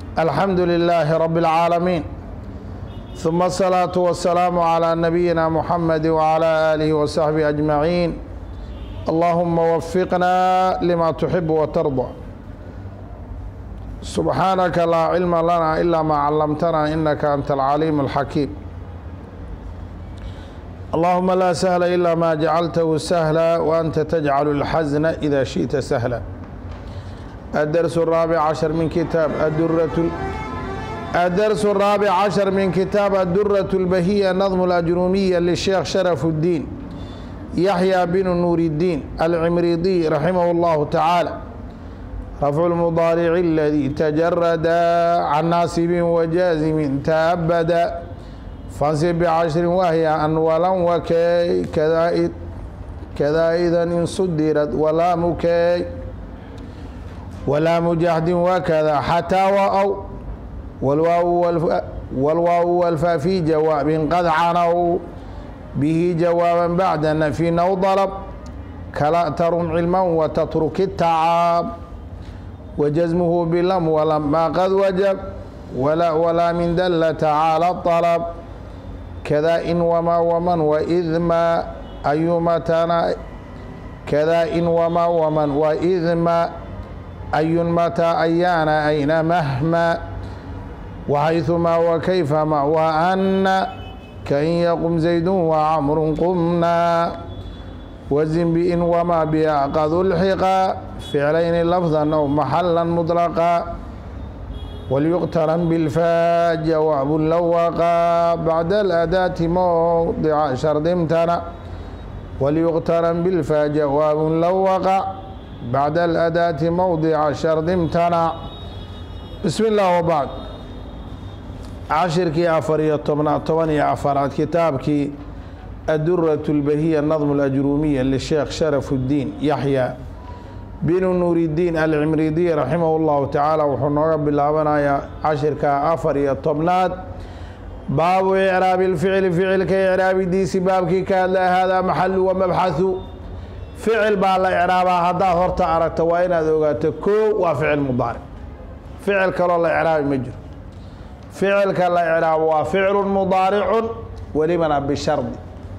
الحمد لله رب العالمين ثم الصلاة والسلام على نبينا محمد وعلى آله وصحبه أجمعين اللهم وفقنا لما تحب وترضى سبحانك لا علم لنا إلا ما علمتنا إنك أنت العليم الحكيم اللهم لا سهل إلا ما جعلته سهلا وأنت تجعل الحزن إذا شئت سهلا الدرس الرابع عشر من كتاب الدرة الدرس الرابع عشر من كتاب الدرة البهية نظم الأجرومية للشيخ شرف الدين يحيى بن نور الدين العمريضي رحمه الله تعالى رفع المضارع الذي تجرد عن ناصب وجازم تأبد فانصب بعشر وهي أنولا وكي كذا كذا إذا إن صدرت ولا مكي ولا مجهد وكذا حتى وأو والواو والف والواو والفاء في جواب قد عنوا به جوابا بعد نفي أو طلب كلا ترم علما وتترك التعاب وجزمه بلم ولما قد وجب ولا ولا من دل تعالى الطلب كذا إن وما ومن وإذ ما أيما تنا كذا إن وما ومن وإذ ما أي متى أيان أين مهما وحيثما وكيفما وأن كأن يقم زيد وعمر قمنا وزن بإن وما بها قد الحقا فعلين لفظا أو محلا مطلقا وليقترن بالفاء جواب لو وقع بعد الأداة موضع شرط امتنع وليقترن بالفاء جواب لو وقع بعد الأداة موضع شرط امتنع بسم الله وبعد cashirkii afar iyo tobnaad toban iyo afaraad kitaabkii adurat اlbahiya nadm اlajruumiya lisheekh sharaf اddiin yaxya binu nuuridiin alcimridiy raximah اllahu tacaala wuxuu nooga bilaabanayaa cashirka afar iyo tobnaad baabu icraabi اlficli ficilka icraabidiisi baabkii ka hadla haadaa maxalu wa mabxahu ficil baa la icraabaa haddaad horta aragto waa inaad ogaato koo waa ficil mudaaric ficil kaloo la icraabi ma jiro ficilka la icraabo waa ficlu mudaaricu welibana bishardi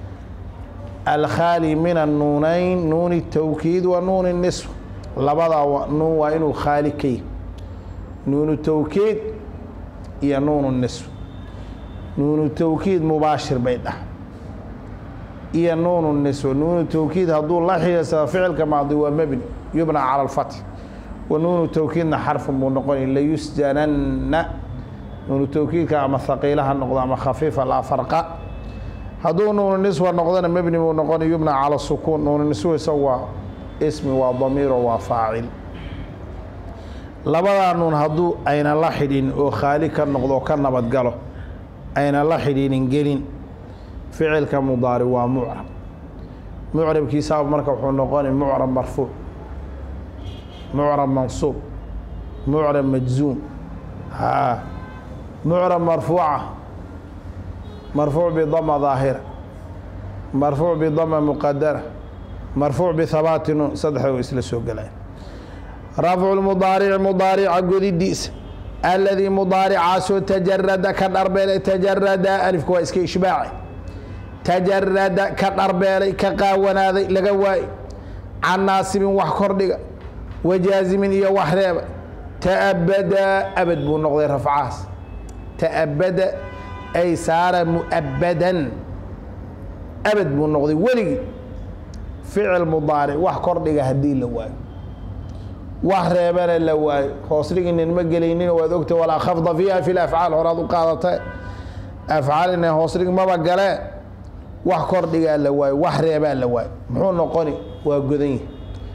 alkhaali min annuunayn nuuni tawkiid wa nuuni nisf labadaa nuun waa inuu khaali ka yahy nuunu tawkiid iyo nuunu nisf nuunu tawkiid mubaashir bay dhah iyo nuunu nisf nuunu tawkiid hadduu la xihiirsado ficilka maadi waa mebni yubna cala alfatx wa nuunu tawkiidna xarfun buu noqonay layusjananna nuunu tawkiidka ama haqiila ha noqdo ama khafiifa laa farqa hadduu nuunu niswa noqdona mebni buu noqonay yubna cala sukuun nuunu niswa isagu waa ismi waa damiiro waa faacil labadaa nuun hadduu ayna la xidhin oo khaali ka noqdo ka nabadgalo ayna la xidhiinin gelin ficilka mudaari waa mucrab mucrabkiisaaba marka wuxuu noqonay mucrab marfuuc mucrab mansuub mucrab majzuum haa mucrab marfuuca marfuuc bidama daahira marfuuc bidama muqadara marfuuc bihabaati nuun saddexda way isla soo gelaya rafcu lmudaarici mudaarica godidiisa aladii mudaaricaasoo tajarada ka dharbeelay tajarada alifka waa iska ishbaaci tajarada ka dharbeelay ka qaawanaaday laga waayey can naasibin wax kordhiga wajaazimin iyo wax reeba taabada abad buu noqday rafcahaas taabada ay saara muabadan abad buu noqday weligii ficil mudaaric wax kordhiga haddii la waayo wax reebana la waayo hoosdhiginin ma gelaynin waad ogta walaa khafda fiiha fi lafcaal horaad u qaadata afcaal ina hoosdhig maba galee wax kordhigaa la waayo wax reebaa la waayo muxuu noqoni waa godan yahi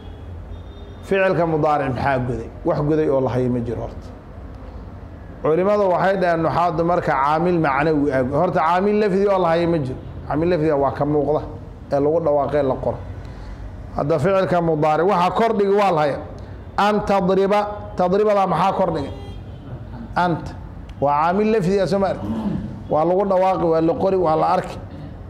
ficilka mudaaric maxaa goday wax goday oo lahayo ma jiro horta culimadu waxay dhaheen nuxaadu marka caamil macnawi ag horta caamil lafdi oo lahayo ma jiro caamil lafdiga waa ka muuqda ee lagu dhawaaqee la qoro hadda ficilka mudaaric waxa kordhigi waa lahaya an tadriba tadribadaa maxaa kordhigay anta waa caamil lafdiga soo ma arki waa lagu dhawaaqi waa la qori waa la arki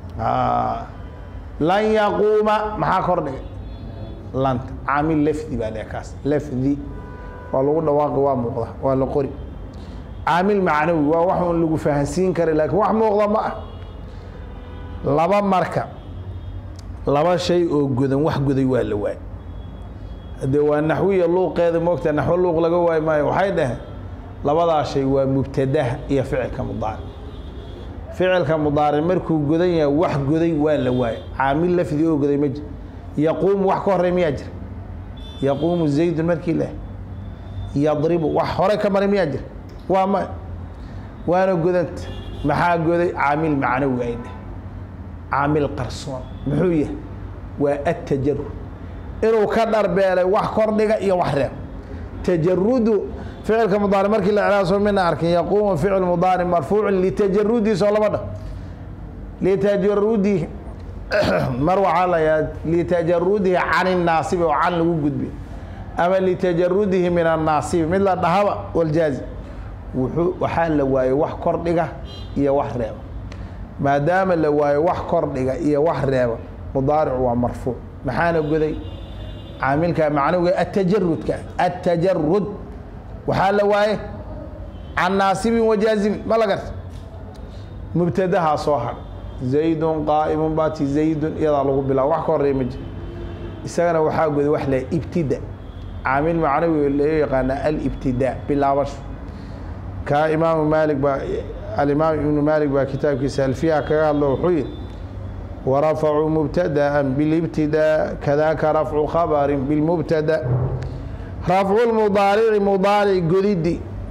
lan yaquuma maxaa kordhigay lanta caamil lafdi baa le kaas lafdi waa lagu dhawaaqi waa muuqda waa la qori caamil macnawi waa wax un lagu fahansiin kara laakiin wax muuqda ma ah laba marka laba shay oo godan wax goday waa la waay haddee waa naxwiya luuqeeda moogta naxwo luuq laga waayi maayo waxay dhaheen labadaa shay waa mubtadaha iyo ficilka mudaaric ficilka mudaaric markuu godan yahay wax goday waa la waayay caamil lafdi oo goday ma jiro yaquumu wax ka horey miyaa jira yaquumu zaydun markii leh yadribu wax hore ka maray miyaa jira waa ma waana godanta maxaa goday caamil macnawi ay dheh caamil qarsoon muxuu yahay waa atajarud inuu ka dharbeelay wax kordhiga iyo wax reeb tajarudu ficilka mudaaric markii la iclaaso mina arkin yaquumu ficil mudaaric marfuucun litajarudihi soo lama dhah litajarudihi mar waxaa la yaha litajarudihi can innaasibi oo can lagu gudbiy ama litajarudihi min annaasibi mid la dhahaba waljaazi wuxuu waxaa la waayey wax kordhiga iyo wax reeba maadaama la waayo wax kordhiga iyo wax reeba mudaaricu waa marfuuc maxaana goday caamilka macnawiga atajarudka atajarud waxaa la waaye can naasibin wajaazimin ma la garta mubtadahaa soo har zaydun qaa'imun baati zaydun iyadaa lagu bilaabo wax ka horeeya ma jiro isagana waxaa goday wax la ibtida caamil macnawi loo yaqaana alibtidaa bilaabasho kaa imaamu maalik baa alimaam ibnu maalik baa kitaabkiisa alfiya kaga hadlo wuxuu yihi warafacuu mubtada'a bilibtidaa kadaaka rafcu khabarin bilmubtada rafcu lmudaarici mudaaric godidi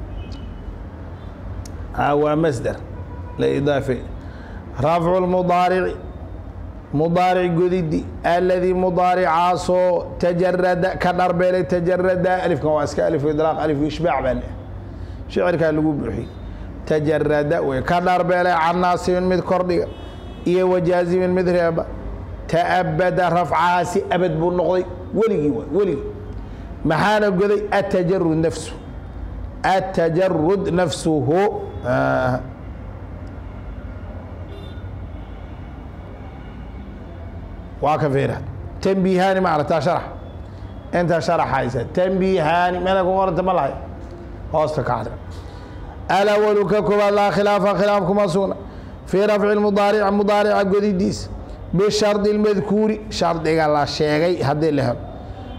waa masder la idaafay rafcu lmudaarici mudaaric godidi aladii mudaaricaasoo tajarada ka dharbeelay tajarada alifkan waa iska alif idraaq alif ishbaac baa leh shicirkaa lagu buuxiyey tajarada wey ka dharbeelay can naasibin mid kordhiga iyo wajaazimin mid reeba ta'abada rafcahaasi abad buu noqday weligii waay weligii maxaana goday atajarud nafsu atajarud nafsuhu waa ka fiira tanbiihaani ma aragtaa sharax inta sharaxaysa tanbiihaani meela ku qoranta ma lahay hoosta ka cadra alawalu ka koobaad laa khilaafa khilaaf kuma sugna fii rafci mudaaric mudaarica godidiisa bishardi اlmadkuuri shardiga la sheegay haddii la helo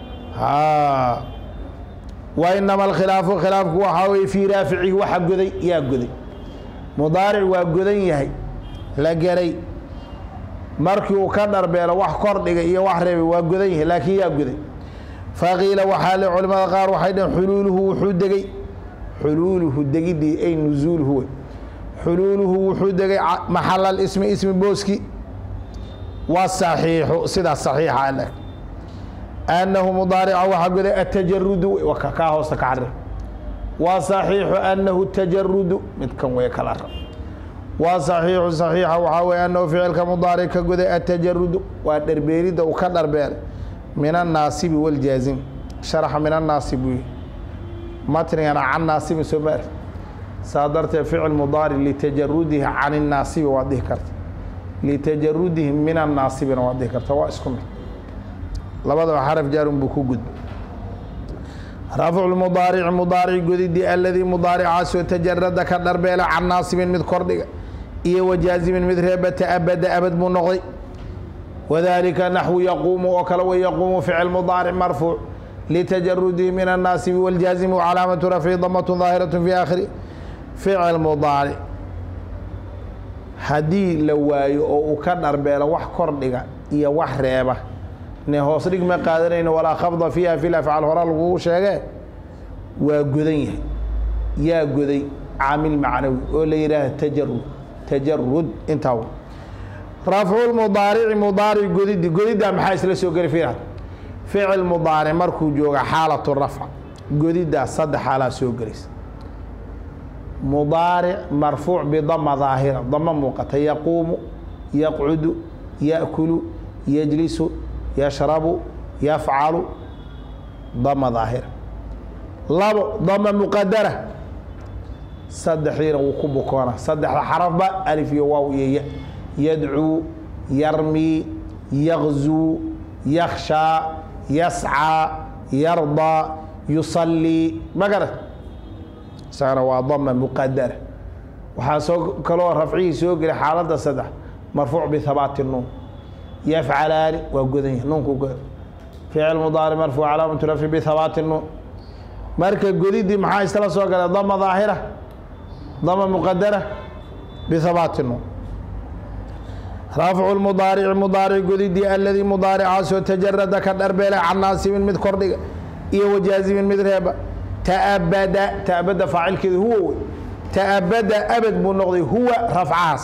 wa inama alkhilaafu khilaafku waxaa weye fii raaficihi waxa goday yaa goday mudaaric waa godan yahay la geray markii uu ka dharbeelo wax kordhiga iyo wax reebay waa godan yahay laakiin yaa goday faqiila waxaa le culimada qaar waxay dhaheen xuluuluhu wuxuu degey xuluuluhu degidii ay nuzuuluhu wey xuluuluhu wuxuu degay maxala ismi ismi booski wasaxiixu sidaa saxiixa ale annahu mudaarica waxaa goday atajarudu kaa hoosta ka carir waa saxiixu annahu tajarudu midkan way kala rab waa saxiixu saxiixa waxaa weye annahu ficilka mudaaric ka goday atajarudu waa dharbeelidda uu ka dharbeelay min annaasibi waljaazim sharaxa min annaasib buu yihi matnigana can naasibin soo ma arki saa darteed ficil mudaaric litajarudihi can innaasibi waad dhihi karta litajarudihi min annaasibina waad dhihi karta waa isku mid labadaba xaraf jaarun buu ku gudbay rafcu mudaarici mudaaric godidii aladii mudaaricaasoo tajarada ka dharbeela can naasibin mid kordhiga iyo wajaazimin mid reeba ta'abada abad buu noqday wadalika naxwu yaquumu oo kale way yaquumu ficil mudaaric marfuuc litajarudihi min annaasibi waljaazimi wcalaamatu rafci damat daahiraة fi aakhiri ficil mudaaric haddii la waayo oo uu ka dharbeelo wax kordhiga iyo wax reeba ne hoos dhig ma qaadanayno walaa khabda fiiha fi afcaal hora lagugu sheegee waa godan yahay yaa goday caamil macnawi oo la yidhaaha tajarud tajarud intaa rafcu mudaarici mudaaric godidi godiddaa maxaa isla soo geli fiirad ficil mudaaric markuu jooga xaalatu rafc godiddaa saddex xaalaa soo gelaysa mudaaric marfuuc bidama daahira dama muuqata yaquumu yaqcudu yaأkulu yajlisu yashrabu yafcalu dama daahira labo dama muqadara saddexdiina wuu ku bukoona saddexda xarafba alif iyo waaw iyo ya yadcuu yarmii yagzuu yakhshaa yascaa yardaa yusallii ma garat isagana waa dama muqadara waxaa soo kaloo rafcihii soo gelay xaaladda saddex marfuuc bihabaati nuun yafcalaani waa godan yahay nuunku go ficil mudaaric marfuuc calaamatu rafci bihabaati nuun marka godidii maxaa isla soo galay dama daahira dama muqadara bihabaati nuun rafcu mudaarici mudaaric godidii aladii mudaaricaasoo tajarada ka dharbeelay can naasibin mid kordhiga iyo wajaazimin mid reeba taabada taabada faacilkeedu huwa wey taabada abad buu noqday huwa rafcahaas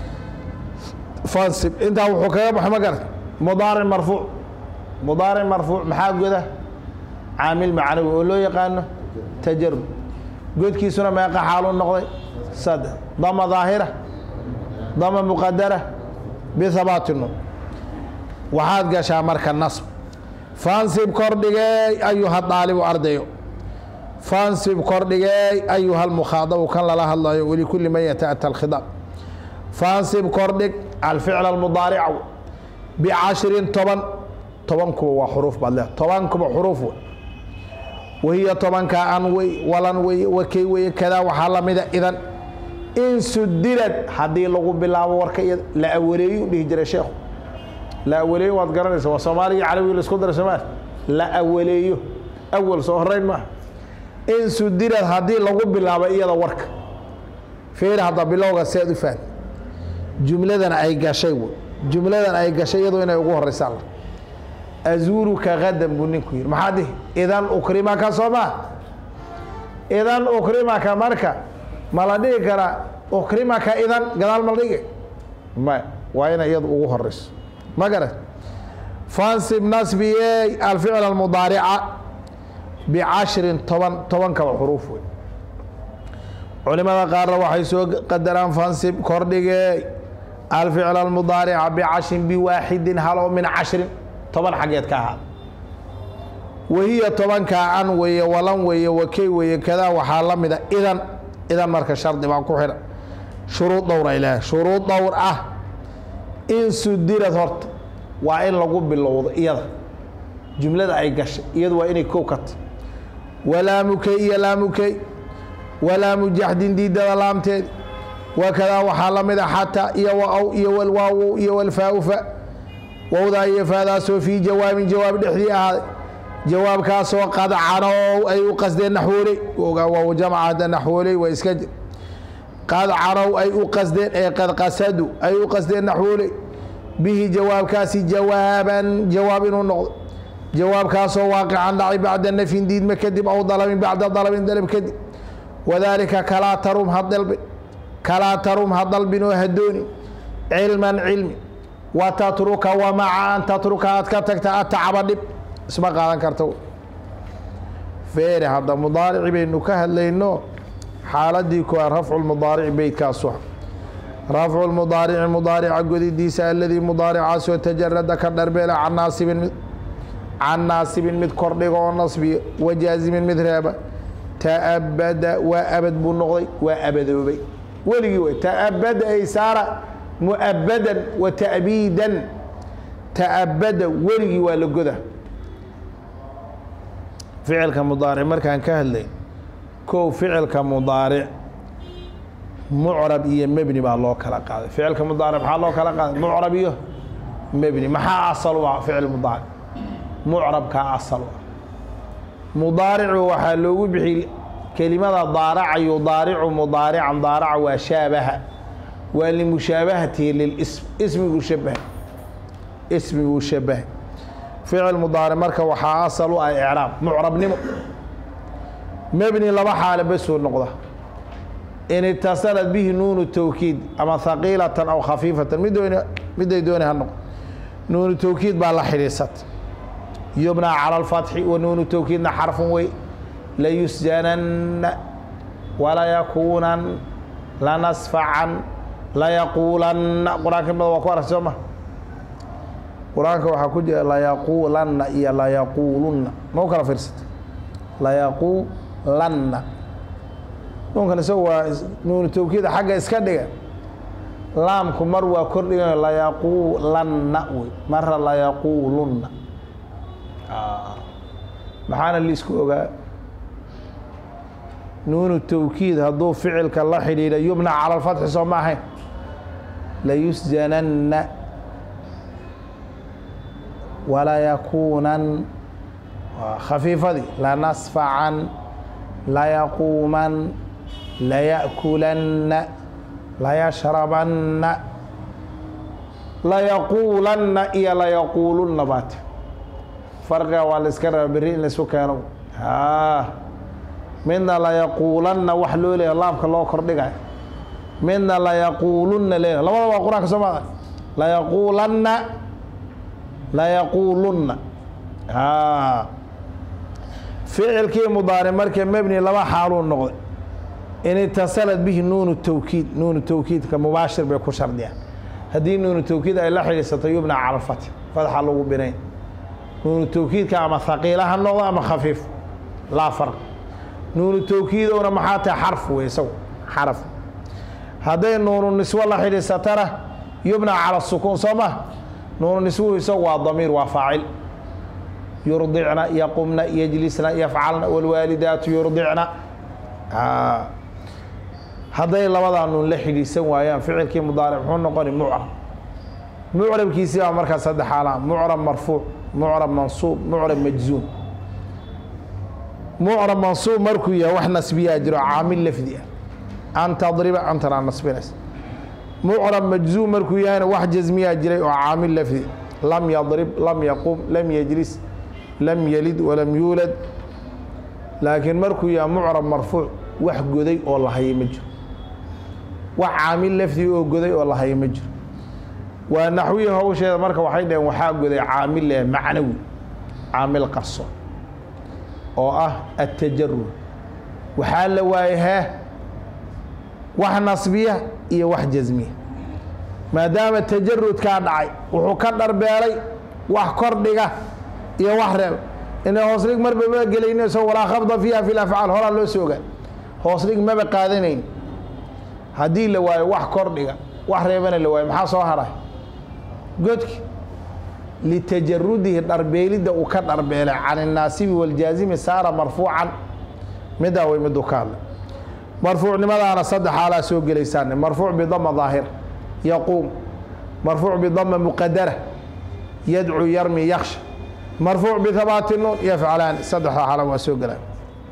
fansib intaa wuxuu kaga baxay ma garata mudaaric marfuuc mudaaric marfuuc maxaa goda caamil macnawi oo loo yaqaano tajarud godkiisuna meeqa xaaluu noqday saddex dama daahira dama muqadara bihabaati nuun waxaad gashaa marka nasb fansib kordhigey ayuha daalibu ardayo fansib kordhigey ayuha lmukhaadabu kan lala hadlayo walikulli man yataata alkhidaab fansib kordhig alficl almudaarica bicashrin toban tobankuba waa xuruuf baad leedahay tobankuba xuruuf wey wahiya tobankaa an wey walan weye wakey weye kadaa waxaa lamida idan in sudilad haddii lagu bilaabo warka iyada la awaleeyo dhihi jiray sheekhu la awaleeyo waad garanaysa waa soomaaliga carabiga la isku dara soomaali la awaleeyo awal soo horeyn maaha in sudilad haddii lagu bilaabo iyada warka feer hadda bilowga seed u fahmi jumladan ay gashay wey jumladan ay gashay iyadoo inay ugu horeysaan azuuruka gadan buu ninku yidhi maxaa dihi idan ukrimaka soo maa idan ukrimaka marka ma la dhihi karaa ukrimaka idan gadaal ma la dhigi maya waa inay iyadu ugu horeyso ma garat fansib nasbiyey alficl almudaarica bicashrin toban toban kaba xuruuf wey culimada qaarna waxay soo qadaraan fansib kordhigey alficl almudaarica bicashrin biwaaxidin halo min cashrin toban xaggeed ka ahaada wahiya tobankaa an weeye walan weeye wakey weeye kadaa waxaa la mida idan idan marka shardi baa ku xidhan shuruud dhowra ilaahay shuruud dhowr ah in sudirad horta waa in lagu bilowdo iyada jumlada ay gashay iyadu waa inay kow kata walaamukey iyo laamukey walaamu jaxdin diidada laamteed wakadaa waxaa la mida xataa iyo wa-ow iyo walwaawow iyo walfaaufa wowdaa iyo faadaasoo fii jawaabin jawaab dhexdii ahaaday jawaabkaasoo qad canow ay u qasdeen naxwooley ogaa waa jamca hadda naxwooley waa iska jir qad canow ay u qasdeen ee qad qasadu ay u qasdeen naxwooley bihi jawaabkaasi jawaaban jawaab inuu noqdo jawaabkaasoo waaqican dhacay bacda nafyin diidma kadib aw dalabin bacda dalabin dalab kadib wadaalika kalaa tarum ha dalbin kalaa tarum ha dalbin oo hadooni cilman cilmi wa tatruka wa maca an tatruka aad ka tagta atacaba dhib isma qaadan karta feere hadda mudaarici baynu ka hadlayno xaaladii kuwaa rafcu lmudaarici beytkaasu rafcu lmudaarici mudaarica godidiisa aladii mudaaricaasoo tajarada ka dharbeela can naasibin mid can naasibin mid kordhiga oo nasbiya wajaazimin mid reeba taabada waa abad buu noqday waa abadoobay weligii way taabada ay saara muabadan wa ta'biidan taabada weligii waa la goda ficilka mudaaric markaan ka hadlay kow ficilka mudaaric mucrab iyo mebni baa loo kala qaaday ficilka mudaaric maxaa loo kala qaaday mucrab iyo mebni maxaa asal u ah ficil mudaaric mucrabkaa asal u ah mudaaricu waxaa loogu bixi kelimada daaraca yudaaricu mudaarican daaraca waa shaabaha waa limushaabahatihi lilism ismiguu shabahay ismiguu shabahay ficil mudaaric marka waxaa asal u ah icraab mucrabnimo mebni laba xaale basuu noqda in itasalat bihi nuunu tawkiid ama haqiilatan aw khafiifatan middoon midday dooni ha noqo nuunu tawkiid baa la xidhiisata yubnaa cala alfatxi wa nuunu tawkiidna xarfun wey layusjananna walayakuunan lanasfacan layaquulanna qur-aanka mada waa ku arag soo ma qur-aanka waxaa ku jira layaquulanna iyo layaquulunna ma u kala fiirsata layaquulanna nuunkan isagu waa nuunu tawkiida xagga iska dhiga laamku mar waa kordhigayo layaquulanna wey mara layaquulunna maxaana liisku ogaa nuunu tawkiid hadduu ficilka la xidhiidha yubna cala alfatxi soo ma ahayn layusjananna walayakuunan waa khafiifadii lanasfacan layaquuman laya'kulanna layashrabanna layaquulanna iyo layaquulunna baate farqiga waa la iska raba berri in laisu keeno haa midna layaquulanna wax loo leeya laabka loo kordhigayo midna layaquulunna leeya labada waa qur-aanka soo maada layaquulanna layaquulunna haa ficilkii mudaaric markii mebni laba xaaluu noqday in itasalad bihi nuunu tawkiid nuunu tawkiidka mubaashir bay ku shardiyaan haddii nuunu tawkiid ay la xidhiisato yubna cala alfatx fatxa lagu binayn nuunu tawkiidka ama haqiila ha noqdo ama khafiif laa farq nuunu tawkiidowna maxaa tahay xarf wey isagu xaraf hadday nuunu niswo la xidhiisatana yubna cala sukuun soo ma nuunu niswuhu isagu waa damiir waa faacil yurdicna yaqumna yajlisna yafcalna wاlwaalidaatu yurdicna hadday labadaa nuun la xidhiisan waayaan ficilkii mudaaric muxuu noqoni mucrab mucrabkiisii baa markaa saddex xaala mucrab marfuuc mucrab mansuub mucrab majzuum mucrab mansuub markuu yahay wax nasbiyaa jiro caamil lafdi ah an tadriba antanaa nasbinaysa mucrab majzuum markuu yahayna wax jasmiyaa jiray oo caamil lafdi lam yadrib lam yaqum lam yajlis lam yalid walam yuulad laakiin markuu yahay mucrab marfuuc wax goday oo la hayo ma jiro wax caamil lafdi oo goday oo la hayo ma jiro waa naxwiyi hawsheeda marka waxay dhaheen waxaa goday caamil leh macnawi caamil qarso oo ah attajarud waxaa la waayay hee wax nasbiya iyo wax jasmiya maadaama tajarudkaa dhacay wuxuu ka dharbeelay wax kordhiga iyo wax reeb inay hoosdhig marba ma gelaynayso walaa khabda fiiha fi lafcaal horaa loo soo ogaa hoosdhig maba qaadanayn haddii la waayo wax kordhiga wax reebana la waayo maxaa soo haray godki litajarudihi dharbeelidda uu ka dharbeelay can الnaasibi wاljaazimi saara marfuucan midaa way miduu ka hadlay marfuucnimadaana saddex xaalaa soo gelaysaan marfuuc bidama daahir yaquum marfuuc bidama muqadara yadcu yarmi yaksha marfuuc bihabaati nuun yafcalaan saddexda xaala waa soo gelaan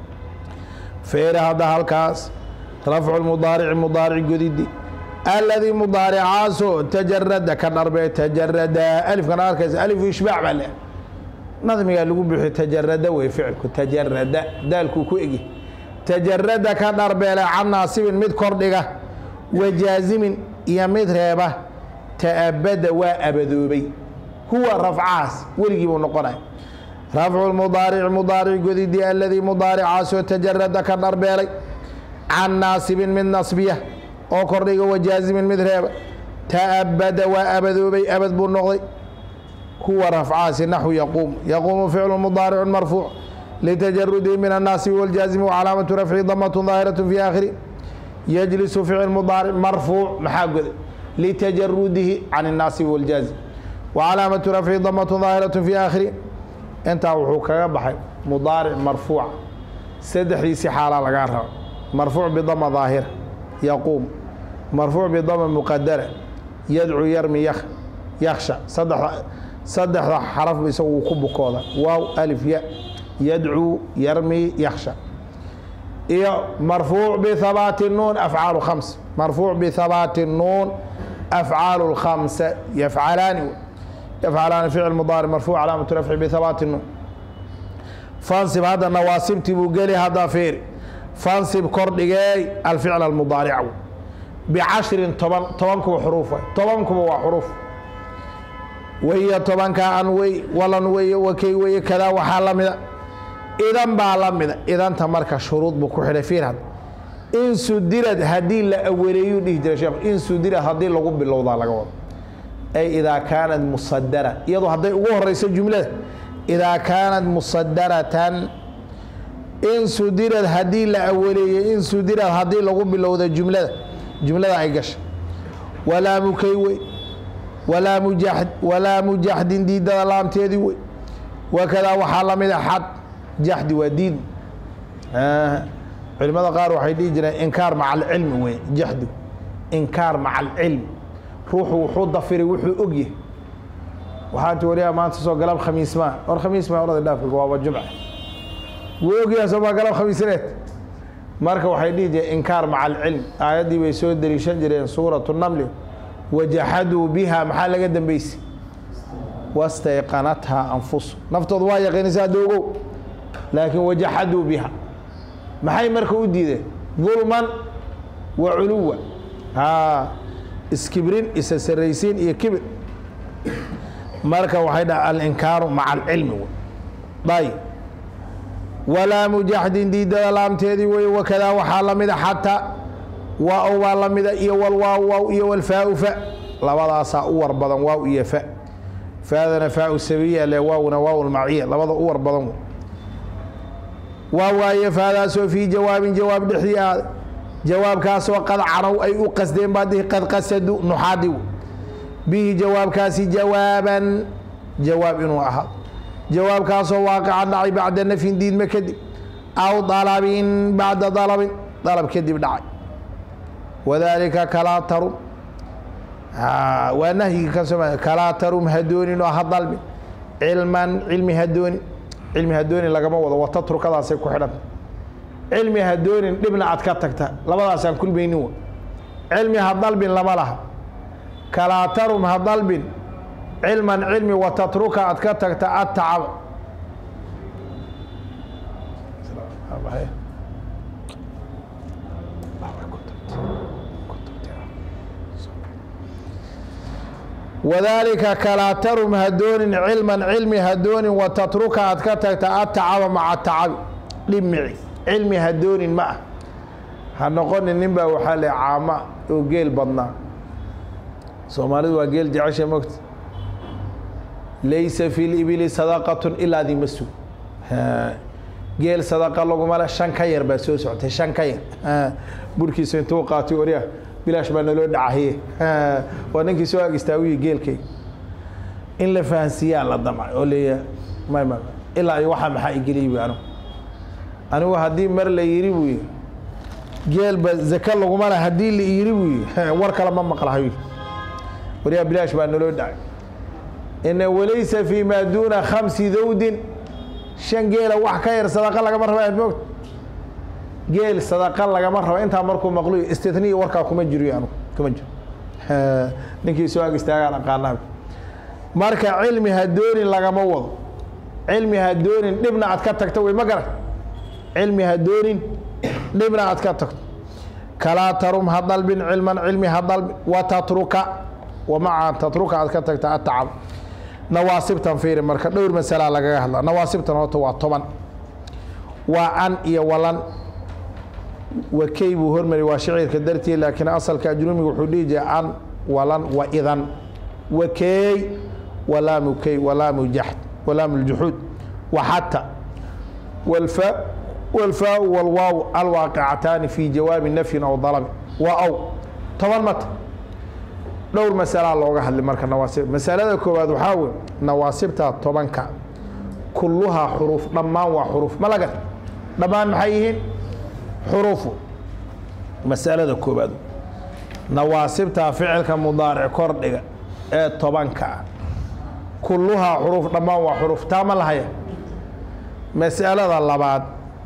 feere hadda halkaas rafcu mudaarici mudaaric godidi aladii mudaaricaasoo tajarada ka dharbee tajarada alifkan arkaysa alifu ishbaac baa leh nadmigaa lagu bixiyo tajarada wey ficilku tajarada daalkuu ku egi tajarada ka dharbeele can naasibin mid kordhiga wajaazimin iyo mid reeba ta'abada waa abadoobay huwa rafcahaas weligii buu noqonaya rafcu mudaarici mudaaric godidii aladii mudaaricaasoo tajarada ka dharbeelay can naasibin mid nasbiya oo kordhiga wajaazimin mid reeba ta'abada waa abadoobay abad buu noqday huwa rafcahaasi naxwu yaquum yaquumu ficlu mudaaricu marfuuc litajarudihi min annaasibi wاljaazimi wcalaamatu rafci damatun daahiraة fi aakhiri yajlisu ficil mudaaric marfuuc maxaa goda litajarudihi can الnaasibi wاljaazim wcalaamatu rafci damatun daahiraة fi aakhiri intaa wuxuu kaga baxay mudaaric marfuuca saddexdiisii xaalaa lagaa raba marfuuc bidama daahira yaquum marfuuc bidama muqadara yadcu yarmi yak yaksha saddexda saddexda xaraf isagu wuu ku bukooda waaw alif ya yadcuu yarmi yaksha iyo marfuuc bihabaati nuun afcaalu khams marfuuc bihabaati nuun afcaalu lkhamsa yafcalaani yafcalaani ficil mudaaric marfuuc calaamatu rafci bihabaati nuun fansib hadda nawaasibtii buu geli hadda fiiri fansib kordhigeey alficl almudaaric bicashrin toban tobankuba xuruuf waay tobankuba waa xuruuf waya tobanka an wey walan weye wakey weye kadaa waxaa la mida idan baa la mida idanta marka shuruud buu ku xidhay fiir had in sudirad haddii la aweleeyuu dhihi jiray sheekh in sudirad haddii lagu bilowdaa laga wado ay idaa kaanat musadara iyadoo hadday ugu horeyso jumlada idaa kaanat musadaratan in sudirad haddii la aweleeyey in sudirad haddii lagu bilowda jumlada jumlada ay gashay walaa mukay wey walaa mujaxd walaa mujaxdin diidada laamteedii wey wakadaa waxaa la mid a xad jaxdi waa diid culimada qaar waxay dhihi jireen inkaar maca alcilmi wey jaxdu inkaar maca alcilmi ruuxu wuxuu dafiray wuxuu og yahay waxaa ti waliyaa maanta soo galab khamiis maa war khamiis maa orada dhaafka waaba jumca wuu ogyahay soo maa galab khamiisneed marka waxay dhihi jireen inkaar maca alcilm aayaddii bay soo deliishan jireen suuratu namli wajaxaduu biha maxaa laga dambeysay wastayqanathaa anfusu naftooda waa yaqiinaysa hadda ogow laakiin wajaxaduu biha maxay marka u diideen dulman wa culuwa haa iskibrin isa saraysiin iyo kibir marka waxay dhaha alinkaaru maca alcilmi ayb walaamu jaxdin diidada laamteedii wey wakadaa waxaa la mida xataa waaw baa la mida iyo walwaaw waaw iyo walfaau fa labadaasaa u war badan waaw iyo fa faadana faau sabiya le waawna waaw lmaciya labada u war badan waa waaye faadaasoo fii jawaabin jawaab dhexdii ahaaday jawaabkaasoo qad canow ay u qasdeen baa dihi qad qasadu nuxaadi bihi jawaabkaasi jawaaban jawaab inuu ahaado jawaabkaasoo waaqica dhacay bacda nafyin diidma kadib aw dalabin bacda dalabin dalab kadib dhacay wadaalika kalaa tarum waa nahyigi ka soo kalaa tarum hadoonin oo ha dalbin cilman cilmi hadoonin cilmi hadoonin lagama wado wata turkadaasay ku xidhanta cilmi hadoonin dhibna aad ka tagta labadaasaan kulmaynin wa cilmi ha dalbin lama laha kalaa tarum ha dalbin cilman cilmi watatruka aad ka tagta atacab wadaalika kalaa tarum hadoonin cilman cilmi hadoonin watatruka aad ka tagta atacaba maca tacabi dhimici cilmi hadoonin ma ah ha noqonin nin baa waxaa le caama oo geel badnaa soomaalidu waa geel jecesha mogta laysa fi libili sadaqatun ilaa dima sug geel sadaqa laguma le shan ka yar baa soo socotay shan ka yar burkiisa intuu qaatay orya bilaash baa naloo dhacahiye waa ninkii soo ag istaawiye geelkay in la fahansiiyaa la damcay oo leeya may ma ilaa iyo waxaa maxaa igeliy bu anigu anigu haddii mar la yiri buu yii geelba zaka laguma le haddii la yiri buu yii war kale ma maqlahayo waryaa bilaash baa naloo dhacay ina walaysa fi maa duuna khamsi dawdin shan geela wax ka yar sadaqa lagama raba aad moogta geel sadaqa lagama raba intaa markuu maqluyo istitniya warkaa kuma jiriyo anugu kuma jiro ninkii soo ag istaagaan aqaanaa marka cilmi hadoonin lagama wado cilmi hadoonin dhibna aad ka tagto wey ma garan cilmi hadoonin dhibna aad ka tagto kalaa tarum ha dalbin cilman cilmi ha dalbin watatruka wamaca tatruka aad ka tagta atacab nawaasibtan fiiri marka dhowr masalaa lagaga hadla nawaasibtan horta waa toban waa an iyo walan wakey buu hormari waa shicirka dartii laakiin asalka ajrumiga wuxuu dhihi jiray an walan wa idan wakeey walaamu key walaamu jaxd walaamu ljuxuud waxata walfa walfaau walwaaw alwaaqicataani fi jawaabi nafyin aw dalabin waa aw toban mata dhowr masalaa looga hadlay marka nawaasib masalada koowaad waxaa wey nawaasibta tobanka kulluhaa xuruuf dhammaan waa xuruuf ma laga dhammaan maxay yihiin xuruufu masalada koowaad nawaasibta ficilka mudaaric kordhiga ee tobanka ah kulluhaa xuruuf dhammaan waa xuruuf taa ma lahaya masalada labaad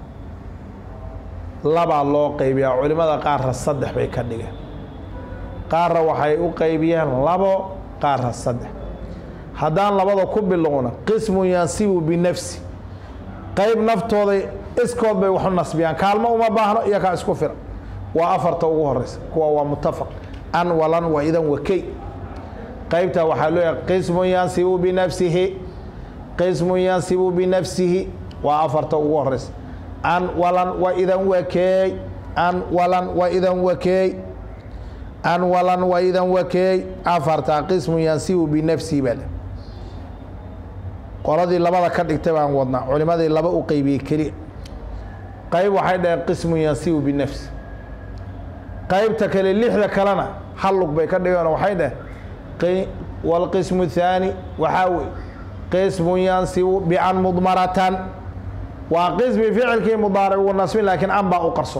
labaa loo qaybiyaa culimada qaarra saddex bay ka dhigeen qaarra waxay u qaybiyeen labo qaarra saddex haddaan labada ku bilowna qismun yansibu binafsi qayb naftooday iskood bay waxu nasbiyaan kaalmo uma baahno iyo kaa isku firan waa afarta ugu horeysa kuwa waa mutafaq an walan wa idan wakey qaybtaa waxaa looyahay qismun yansibu binafsihi qismun yansibu binafsihi waa afarta ugu horeysa an walan wa idan wakeey an walan wa idan wakeey an walan wa idan wakeey afartaa qismun yansibu binafsihi baa le qoladii labada ka dhigtay baan wadnaa culimadii laba u qeybiyey keliya qayb waxay dhaheen qismun yansibu binafsi qaybta kale lixda kalena hal lug bay ka dhigeen waxay dhaheen walqismu thaani waxaa wey qismun yansibu bian mudmaratan waa qismi ficilkii mudaaric uu nasbin laakiin an baa u qarso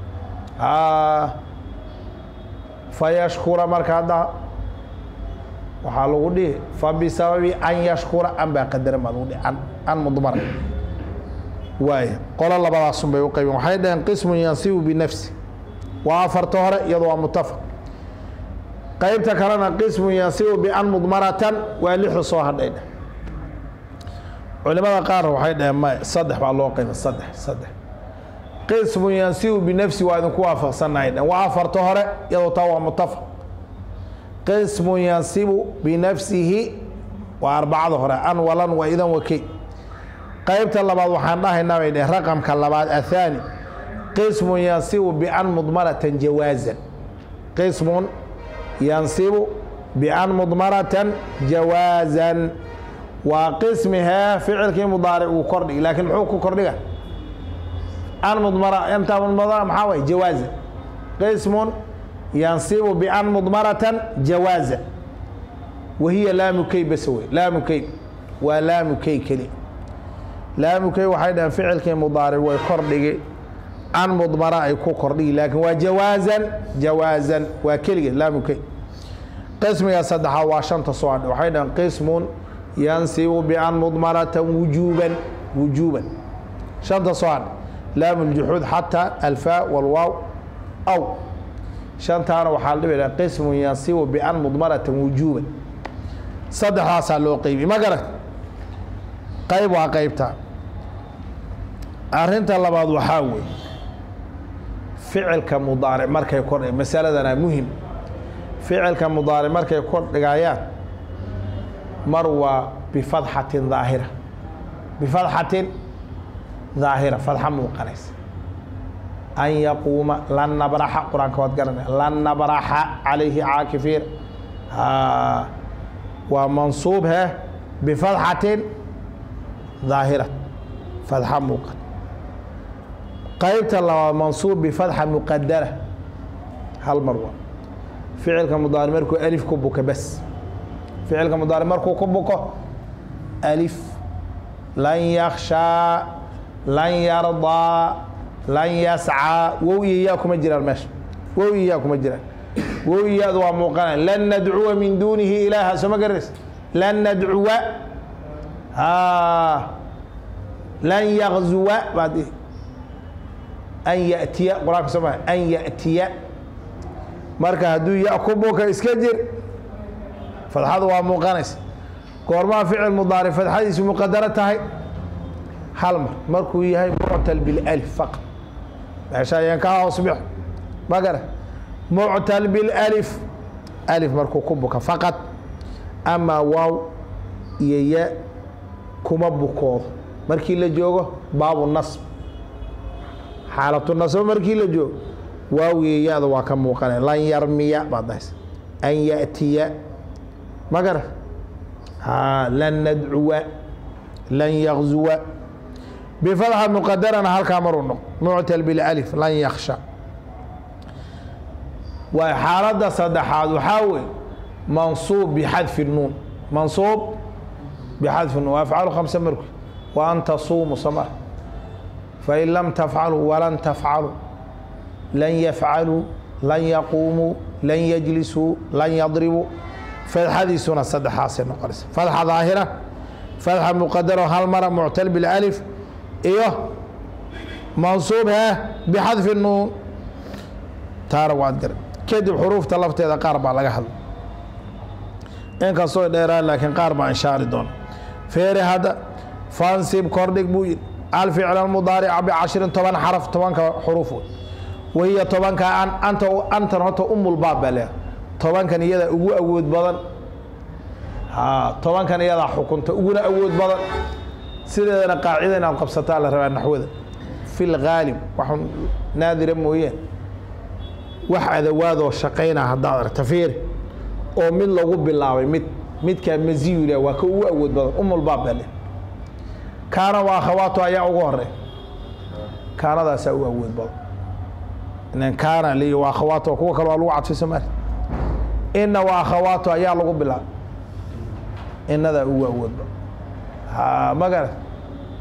fayashkura marka hadda waxaa lagu dhihi fabisababi an yashkura an baa qadaran baa lagu dhihi an an mudmara waaya qolo labadaasun bay u qaybeen waxay dhaheen qismun yansibu binafsi waa afarta hore iyado waa mutafaq qaybta kalena qismun yansibu bian mudmaratan waa lixda soo hadhay dheh culimada qaar waxay dhaheen may saddex baa loo qayba saddex saddex qismun yansibu binafsi waa idinku waafaqsannahay dheh waa afarta hore iyadoo taa waa mutafaq qismun yansibu binafsihi waa arbacada hore an walan waa idan wakey qaybta labaad waxaan dhahaynaa bay dheh raqamka labaad athaani qismun yansibu bian mudmaratan jawaazan qismun yansibu bian mudmaratan jawaazan waa qismi hee ficilkii mudaaric uu kordhigi laakiin muxuu ku kordhiga an mudmara inta mudmara maxaa waye jawaazan qismun yansibu bian mudmaratan jawaazan wahiya laamu key bas wey laamu key waa laamu key keli laamu key waxay dhaheen ficilkii mudaaric way kordhigi an mudmara ay ku kordhigi laakiin waa jawaazan jawaazan waa keligeed laamu key qismiga saddexaad waa shanta soo hadhe waxay dhaheen qismun yansibu bian mudmaratan wujuuban wujuuban shanta soo hadhe laamu ljuxuud xataa alfaa walwaaw aw shantaana waxaa la dhibi qismun yansibu bian mudmaratan wujuuban saddexdaasaa loo qeybi ma garat qayb waa qaybta arinta labaad waxaa weeye ficilka mudaaric markay kordh masaladana muhim ficilka mudaaric markay kordhigayaan mar waa bifadxatin daahira bifadxatin daahira fadxa muuqanaysa an yaquuma lan nabraxa qur-aanka waad garanaya lan nabraxa calayhi caakifiin waa mansuub he bifadxatin daahira fadxa muuqan qaybta labaad mansuub bifadxa muqadara hal mar waa ficilka mudaari markuu alif ku buka bas ficilka mudaari markuu ku buko alif lan yakshaa lan yardaa lan yascaa wow iyo yaa kuma jiraan meesha wow iyo yaa kuma jiraan wow iyaadu waa muuqanaya lan nadcuwa min duunihi ilaaha soo ma garanaysa lan nadcuwa lan yakzuwa baad dhihi an yatiya qur-aanka soo maa an yatiya marka hadduu ya ku buka iska jir fadxadu waa muuqanaysa goormaa ficil mudaaric fadxadiisu muqadaro tahay hal mar markuu yahay muctal bilأlif faqad meesha ayaan ka hoos bixo ma gara muctal bilأlif alif markuu ku buka faqad amaa waaw iyo ya kuma bukoodo markii la joogo baabu nasb xaalatu nasbo markii la joogo waaw iyo ya-da waa ka muuqanaya lan yarmiya baad dahaysa an yأtiya ma gara lan nadcuwa lan yakzuwa bifadxa muqadarana halkaa maruu noq muctal bilأlif lan yaksha waa xaaladda saddexaad waxaa weeye mansuub bixadfi nuun mansuub bixadfi nuun afcalu khamsa marku wa an tasuumu sama fain lam tafcaluu walan tafcaluu lan yafcaluu lan yaquumuu lan yajlisuu lan yadribuu fadxadiisuna saddexaasay noqonaysa fadxa daahira fadxa muqadaro hal mara muctal bilأlif iyo mansuub he bixadfi nuun taana waad gara kadib xuruufta lafteeda qaar baa laga hadla inkastoo dheeraan laakiin qaar baa inshaari doona feere hadda fansib kordhig buu yidhi alficl mudaarica bicashirin toban xaraf tobanka xuruuf wey wahiya tobanka an anta antan horta umulbaab baa leeha tobankan iyadaa ugu awood badan tobankan iyadaa xukunta uguna awood badan sideedana qaacida inaad qabsataa la rabaa naxwada fi lgaalib wax naadira mooyeen wax adawaadoo shaqayna haddaad aragta fiiri oo mid lagu bilaabay mid midkaa maziyu leh waa ka ugu awood badan umulbaab baa leh kaana waa akhawaato ayaa ugu horey kaanadaasaa ugu awood badan inan kaana li waa akhawaato kuwa kale waa lagu cadfay soomaali ina waa akhawaato ayaa lagu bilaabay inadaa ugu awood badan ha magara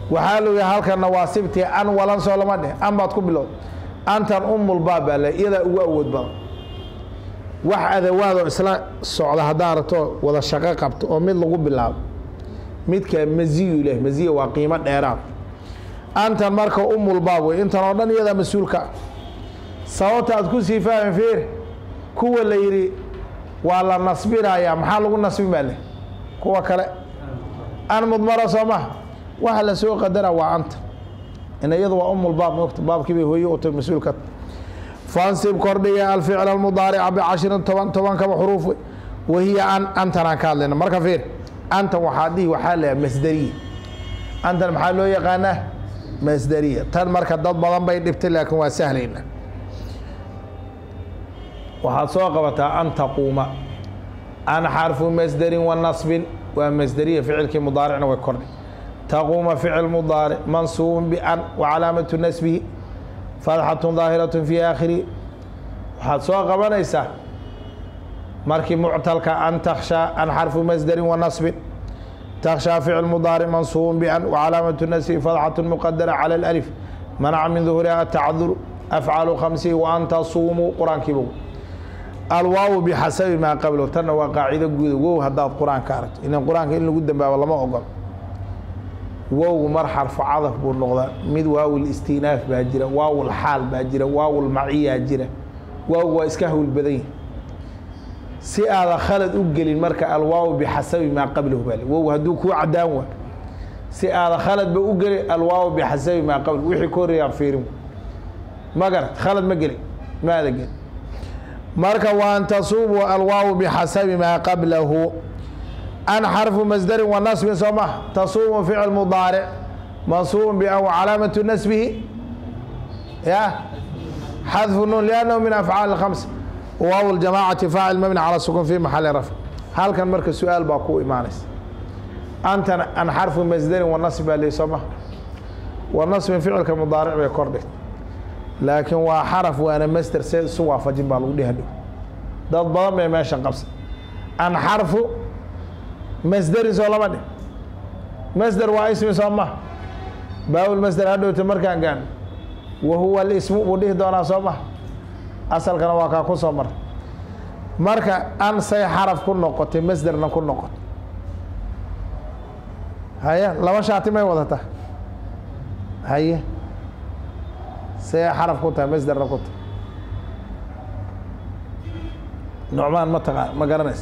waxaa logi halkan nawaasibtii an walan soo lama dheh an baad ku bilowd antan umulbaab baa le iyadaa ugu awood badan wax adawaadoo isla socda haddaa aragto wada shaqo qabto oo mid lagu bilaabo midka maziyu leh maziya waa qiimo dheeraad antan marka umulbaab wey intan oo dhan iyadaa mas-uulka ah sababta aad ku sii fahmi fiir kuwa la yidhi waa la nasbinayaa maxaa lagu nasbin baa leh kuwa kale an mudmara soo maha waxa la soo qadara waa anta in iyadu waa umulbaab mogta baabkii bay hooye u tahay mas-uulka fansib kordhiga alficl almudaarica bicashirin toban tobankaba xuruuf wey wahiya an antanaan ka hadlayna marka fiir antan waxaa dhihi waxaa leeyahay masderiya antan maxaa loo yaqaanaa masderiya tan marka dad badan bay dhibtay laakiin waa sahlayna waxaad soo qabataa an taquuma an xarfu masderin wa nasbin waa masderiya ficilkii mudaaricna way kordhi taquuma ficil mudaaric mansuubun bian wa calaamatu nasbihi fatxatun daahiraة fi aakhirihi waxaad soo qabanaysaa markii muctalka an takshaa an xarfu masderin wa nasbin takshaa ficil mudaaric mansuubun bian wa calaamatu nasbihi fatxatu muqadara calى اlalif manaca min duhuriha atacdur afcalu khamsihi wa an tasuumuu qur-aankiiba alwaawu bixasabi maa qablo tanna waa qaacido guuda wow haddaad qur-aanka aragto ilan qur-aanka in lagu dambaabo lama ogol wowgu mar xarfu cadaf buu noqdaa mid waawil istinaaf baa jira waawil xaal baa jira waawil maciyaa jira waawgu waa iska hawl badan yahi si aada khalad u gelin marka alwaawu bixasabi maa qablahu baa wow hadduu kuu cadaan waa si aada khaladba u gelin alwaawu bixasabi maa qabl wixii ka horreeyaan fiirin ma garat khalad ma gelin maada gelin marka wa an tasuubu alwaawu bixasabi maa qablahu an xarfu masdarin wa nasbin soo maha tasuubu ficil mudaaric mansuubun bian wa calaamatu nasbihi ya xadfu nuun liannahu min afcaali اkhamsa waaw ljamaacati faacil mabni cala sukun fi maxali rafc halkan marka su-aal baa ku imaanaysa antan an xarfu masdarin wa nasb baa lii soo maha wa nasbin ficilka mudaaric bay kor dhigta laakiin waa xaraf waana masder see isu waafajin baa lagu dhehadhow dad badan bay meeshan qabsa an xarfu masderin soo lama dhih masder waa ismi soo maha baawil masder hadhowta markaan gaano wa huwa lismu buu dhihi doonaa soo maha asalkana waa kaa ku soo mara marka an say xaraf ku noqotay masderna ku noqotay haye laba shaati may wadata haye say xaraf ku tahay masderna ku tahay nucmaan ma taqa ma garanaysa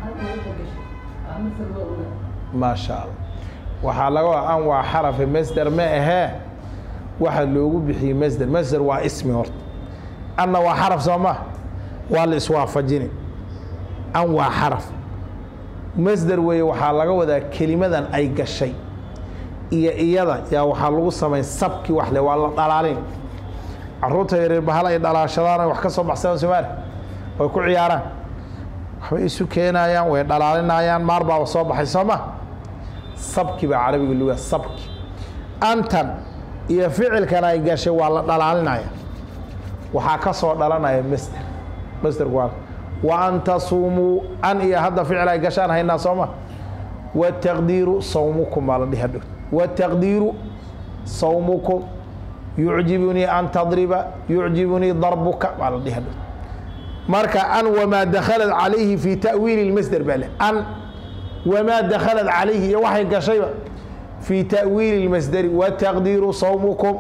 maa sha allah waxaa laga wa an waa xarafe masder ma ahee waxa loogu bixiyey masder masder waa ismi horta anna waa xaraf soo ma waa la iswaafajini an waa xaraf masder weeye waxaa laga wadaa kelimadan ay gashay iyo iyada yaa waxaa lagu samayn sabki wax le waa la dhalaalin caruurta yareer bahal ay dhalaashadaan wax ka soo baxsadaan somaali way ku ciyaaraan waxbay isu keenayaan way dhalaalinayaan maar baaba soo baxay soo ma sabki baa carabiga luga sabki antan iyo ficilkan ay gashay waa la dhalaalinaya waxaa ka soo dhalanaya masder masderku waa wa an tasuumuu an iyo hadda ficil ay gashaan haynaa soo ma wataqdiiru sawmukum baa la dhihi hadhow wataqdiiru sawmukum yucjibunii an tadriba yucjibunii darbuka baa la dhihi hadhow marka an wamaa dakhalat calayhi fi ta'wiili اlmasder baa le an wamaa dakhalat calayhi iyo waxay gashayba fi ta'wiili اlmasderi wataqdiiru sawmukum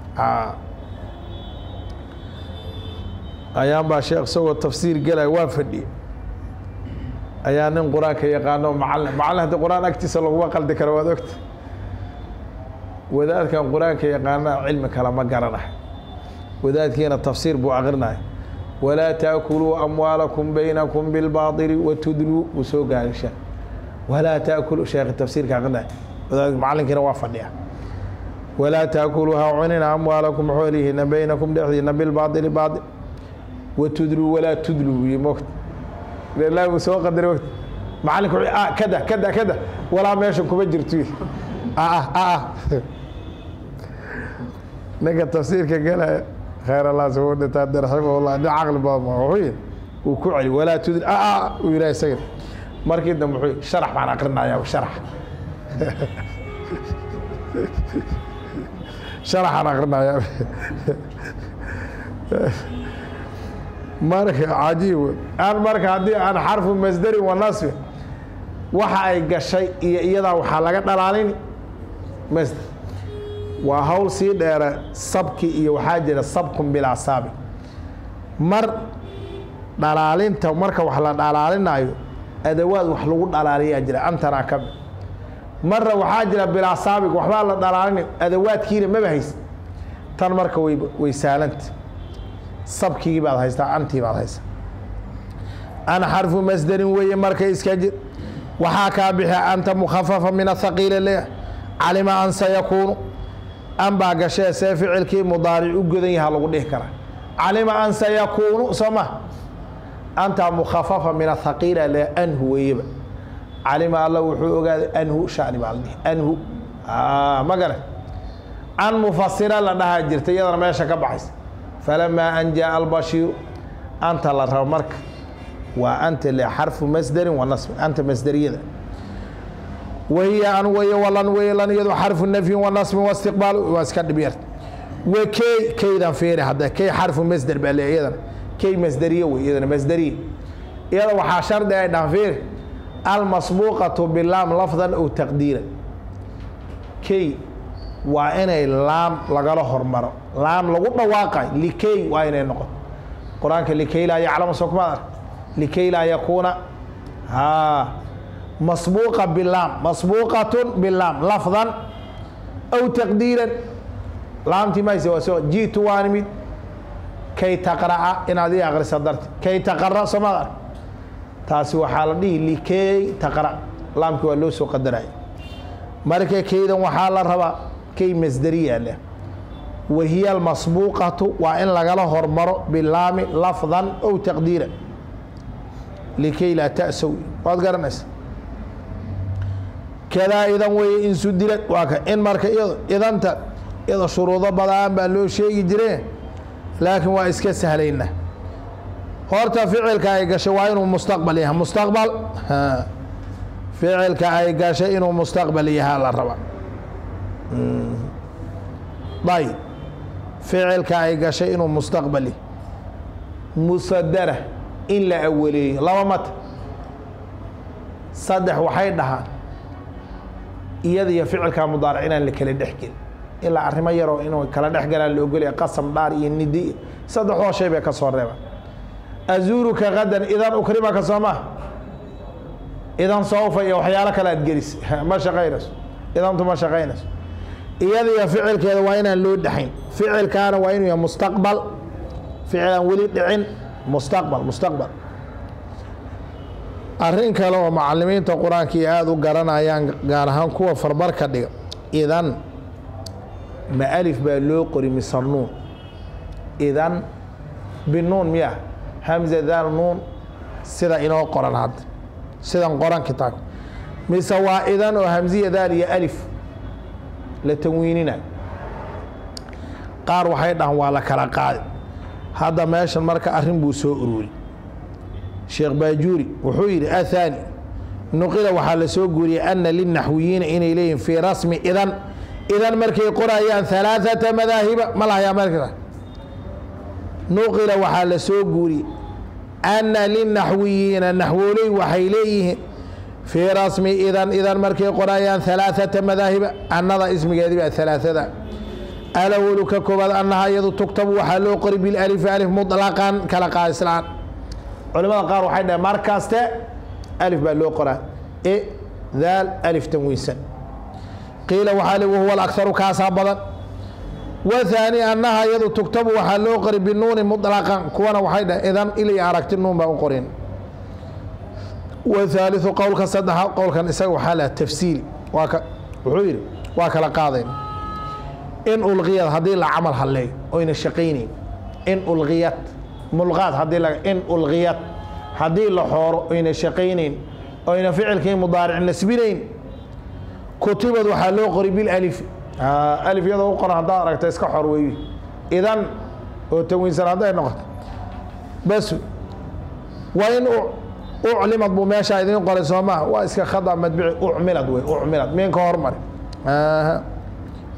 ayaan baa sheekh isagoo tafsiir gelaya waa fadhiye ayaa nin qur-aanka yaqaano macalin macalin haddii qur-aan agtiisa laguma qaldi karo waad ogta wadaadkan qur-aanka yaqaana cilmi kale ma garanayo wadaadkiina tafsiir buu akrinaya walaa taakuluu amwaalakum baynakum bilbaaطili watudluu wuu soo gaarisha walaa taakulu sheekh tafsiirka akrinaya wadaad macalinkiina waa fadhiya walaa taakuluu ha cunina amwaalakum xoolihiina baynakum dhexdiina bilbaaطili baaطil watudluu walaa tudluu iyo mogta ilaa uu soo qadari mogta macalinku wuxuu kada kada kada walaa meesha kuma jirto ah ah ninka tafsiirka galaya khayr allah suu dhintaa raximahullah nin caqli badan ma wuxuu yidhi uu ku celi walaa tudl ah uu yidhaha isaga markii dambe wuxuu yidhi sharax baan aqrinayaa sharax sharaxaan akrinaya marka cajiib aan marka haddii aan xarfu masdari wa nasbi waxa ay gashay iyo iyadaa waxaa laga dhalaalini masder waa hawl sii dheera sabki iyo waxaa jira sabkun bilaa saabi mar dhalaalinta marka wax la dhalaalinayo adawaad wax lagu dhalaaliyaa jira antanaa ka mid marna waxaa jira bilaa saabig waxbaa la dhalaalina adawaadkiina maba haysa tan marka way way saalanta sabkigii baad haystaa antii baad haystaa an xarfu masderin weeye marka iska jir waxaa kaa bixi anta mukhafafa min athaqiila leeyahay calima an sayakuunu an baa gashee see ficilkii mudaaric u godan yaha lagu dhihi karaa calima an sayakuunu soo ma antaa mukhafafa min athaqiila le anhu weeyeba calima alla wuxuu ogaaday anhu shani baa la dhihi anhu ma garan an mufasira la dhahaa jirta iyadana meesha ka baxaysa falamaa an jaaa albashiiru anta la rabo marka waa anta le xarfu masderin wa nasbin anta masderiyada wahiya an weye walan weye lan iyado xarfu nafyin wa nasbin wa istiqbaal waa iska dhib yarta wa key keydan feeri hadda key xarfu masder baa le iyadana key masderiye wey iyadana masderiye iyada waxaa shardi ay dhahan feeri almasbuuqatu bilaam lafdan ow taqdiiran key waa inay laam lagala hormaro laam lagu dhawaaqay likey waa inay noqoto qur-aanka likey laa yaclama soo kumaad ark likey laa yakuuna haa masbuuqa bilaam masbuuqatun bilaam lafdan aw taqdiiran laamtii mayse waa soo jiitu waan imid kay taqra'a inaad ii akrisa darti kay taqara soo maad ark taasi waxaa la dhihi likey taqra laamkii waa loo soo qadaraya marka keydan waxaa la rabaa key masderiya leh wahiya almasbuuqatu waa in lagala hormaro bilaami lafdan ow taqdiira likay laa ta'sow waad garanaysa kadaa idan weeye in sudilad waa ka in marka iyado idanta iyado shuruudo badaan baa loo sheegi jireen laakiin waa iska sahlayna horta ficilka ay gashay waa inuu mustaqbal yahay mustaqbal ficilka ay gashay inuu mustaqbal yahaa la raba ayb ficilka ay gashay inuu mustaqbal yahay musadara in la awaleeyo laba mata saddex waxay dhahaan iyada iyo ficilka mudaaric inaan la kala dhex gelin ilaa arrimo yaroo inuu kala dhex galaan la ogolaya qasam dhaar iyo nidi saddexdoo shay bay ka soo reebaan azuuruka qadan idan ukrimaka soo maa idan sawfa iyo waxyaalo kale aad gelis ma shaqaynayso idantu ma shaqaynayso iyada iyo ficilkeeda waa inaan loo dhexayn ficilkaana waa inuu yahay mustaqbal ficil aan weli dhicin mustaqbal mustaqbal arrin kale oo macalimiinta qur-aanka iyo aada u garanayaan gaar ahaan kuwa farbarka dhiga idan ma alif baa loo qori mise nuun idan binuun miya hamza daal nuun sida inoo qoran hadda sidan qoran kitaabka mise waa idan oo hamziya daal iyo alif la tanwiinina qaar waxay dhahan waa la kala qaadi hadda meeshan marka arrin buu soo ururi sheekh baajuuri wuxuu yidhi athani nuqila waxaa la soo guuriyey ana linaxwiyiina inay leeyihin fii rasmi idan idan markay qorayaan halaaثata madaahiba ma lahayaa marka nuqila waxaa la soo guuriyey ana linaxwiyiina naxwooley waxay leeyihiin fii rasmi idan idan markay qorayaan halaaثata madaahiba annada ismigeedi baa halaaثada alawalu ka koobaad annaha iyadu tugtabu waxaa loo qori bilalifi alif muطlaqan kala qaadislaan culimada qaar waxay dhaheen mar kaste alif baa loo qoraa e daal alif tanwiinsan qiila waxaa li wahuwa alakharu kaasaa badan wathaani annaha iyadu tugtabu waxaa loo qori binuuni muطlaqan kuwana waxay dhaheen idan ilay aragti nuun baa u qorin wathaaliثu qowlka saddexa qowlkan isaga waxaa laha tafsiili waa ka wuxuu yidhi waa kala qaadayn in ulqiyad haddii la camal halleeyo oyna shaqaynayn in ulqiyad mulqaad haddii la in ulqiyad haddii la xooro oyna shaqaynayn oyna ficilkii mudaaric nasbinayn kutibad waxaa loo qori bilalif alif iyadoo u qoran haddaad aragta iska xor weeyi idan oo tanwiinsan hadday noqoto bas waa in uclimad buu meeshaa idiin qoray soo maha waa iska khada madbici ucmilad wey ucmilad miin ka hormari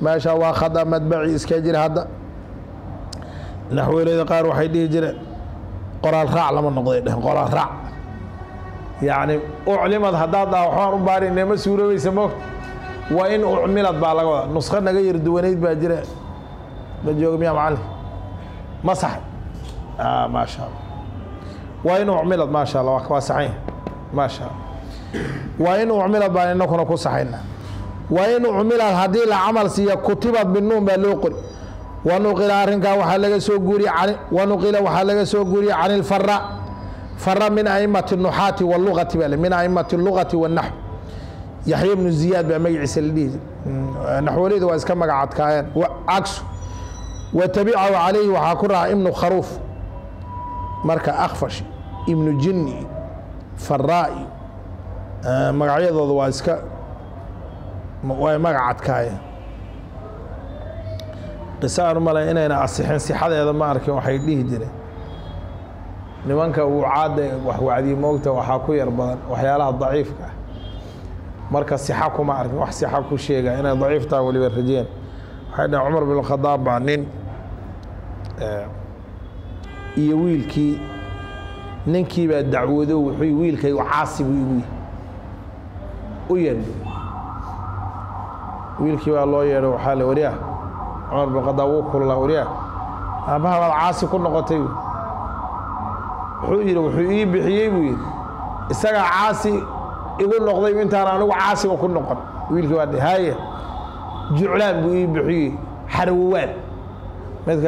meesha waa khada madbaci iska jira hadda naxweeleyda qaar waxay dhihi jireen qoraal raac lama noqday dhehen qoraal raac yacni uclimad haddaad dhaha waxbaan u baarinne ma suuroobaysa moogta waa in ucmilad baa laga wadaa nusqo naga yar duwanayd baa jira ma jooga miyaa macallin ma saxay maasha allah waa in ucmilad maasha allah waa saxan maasha allah waa in ucmilad baan inakuna ku saxayna waa in ucmilad haddii la camal siiya kutibad binuun baa loo qori wanuqila arrinkaa waxaa laga soo guuriye wanuqila waxaa laga soo guuriye can ilfara fara min aimati nuxaati walugati baa min aimati lugati wanaxw yaxya ibnu ziyaad baa magaciisa la dhihi naxwaleyda waa iska magacadkaayeen cagsu wa tabicahu calayhi waxaa ku raca ibnu kharuuf marka akfash ibnu jinni faraa-i magacyadooda waa iska way magacadkaayeen qisa aan u malay inayna asixin sixadeeda ma arkin waxay dhihi jireen nimanka uu caadda wax wacdiye moogta waxaa ku yar badan waxyaalaha daciifka ah marka sixa kuma arkin wax sixa ku sheega inay daciiftaa weliba rajeen waxay dhaheen cumar bin khadaab baa nin iyo wiilkii ninkii baa dacwado wuxuu wiilkaygu caasi buu igu yihi u yeedh wiilkii baa loo yeedho waxaa le waryaah cumar bin khadaab wuu kululaa waryaah aabbaha baad caasi ku noqotay wuxuu yidhi wuxuu ii bixiyey buu yidhi isagaa caasi igu noqday intaan anigu caasiba ku noqon wiilkii baa haye juclaan buu ii bixiyey xarwowaan midka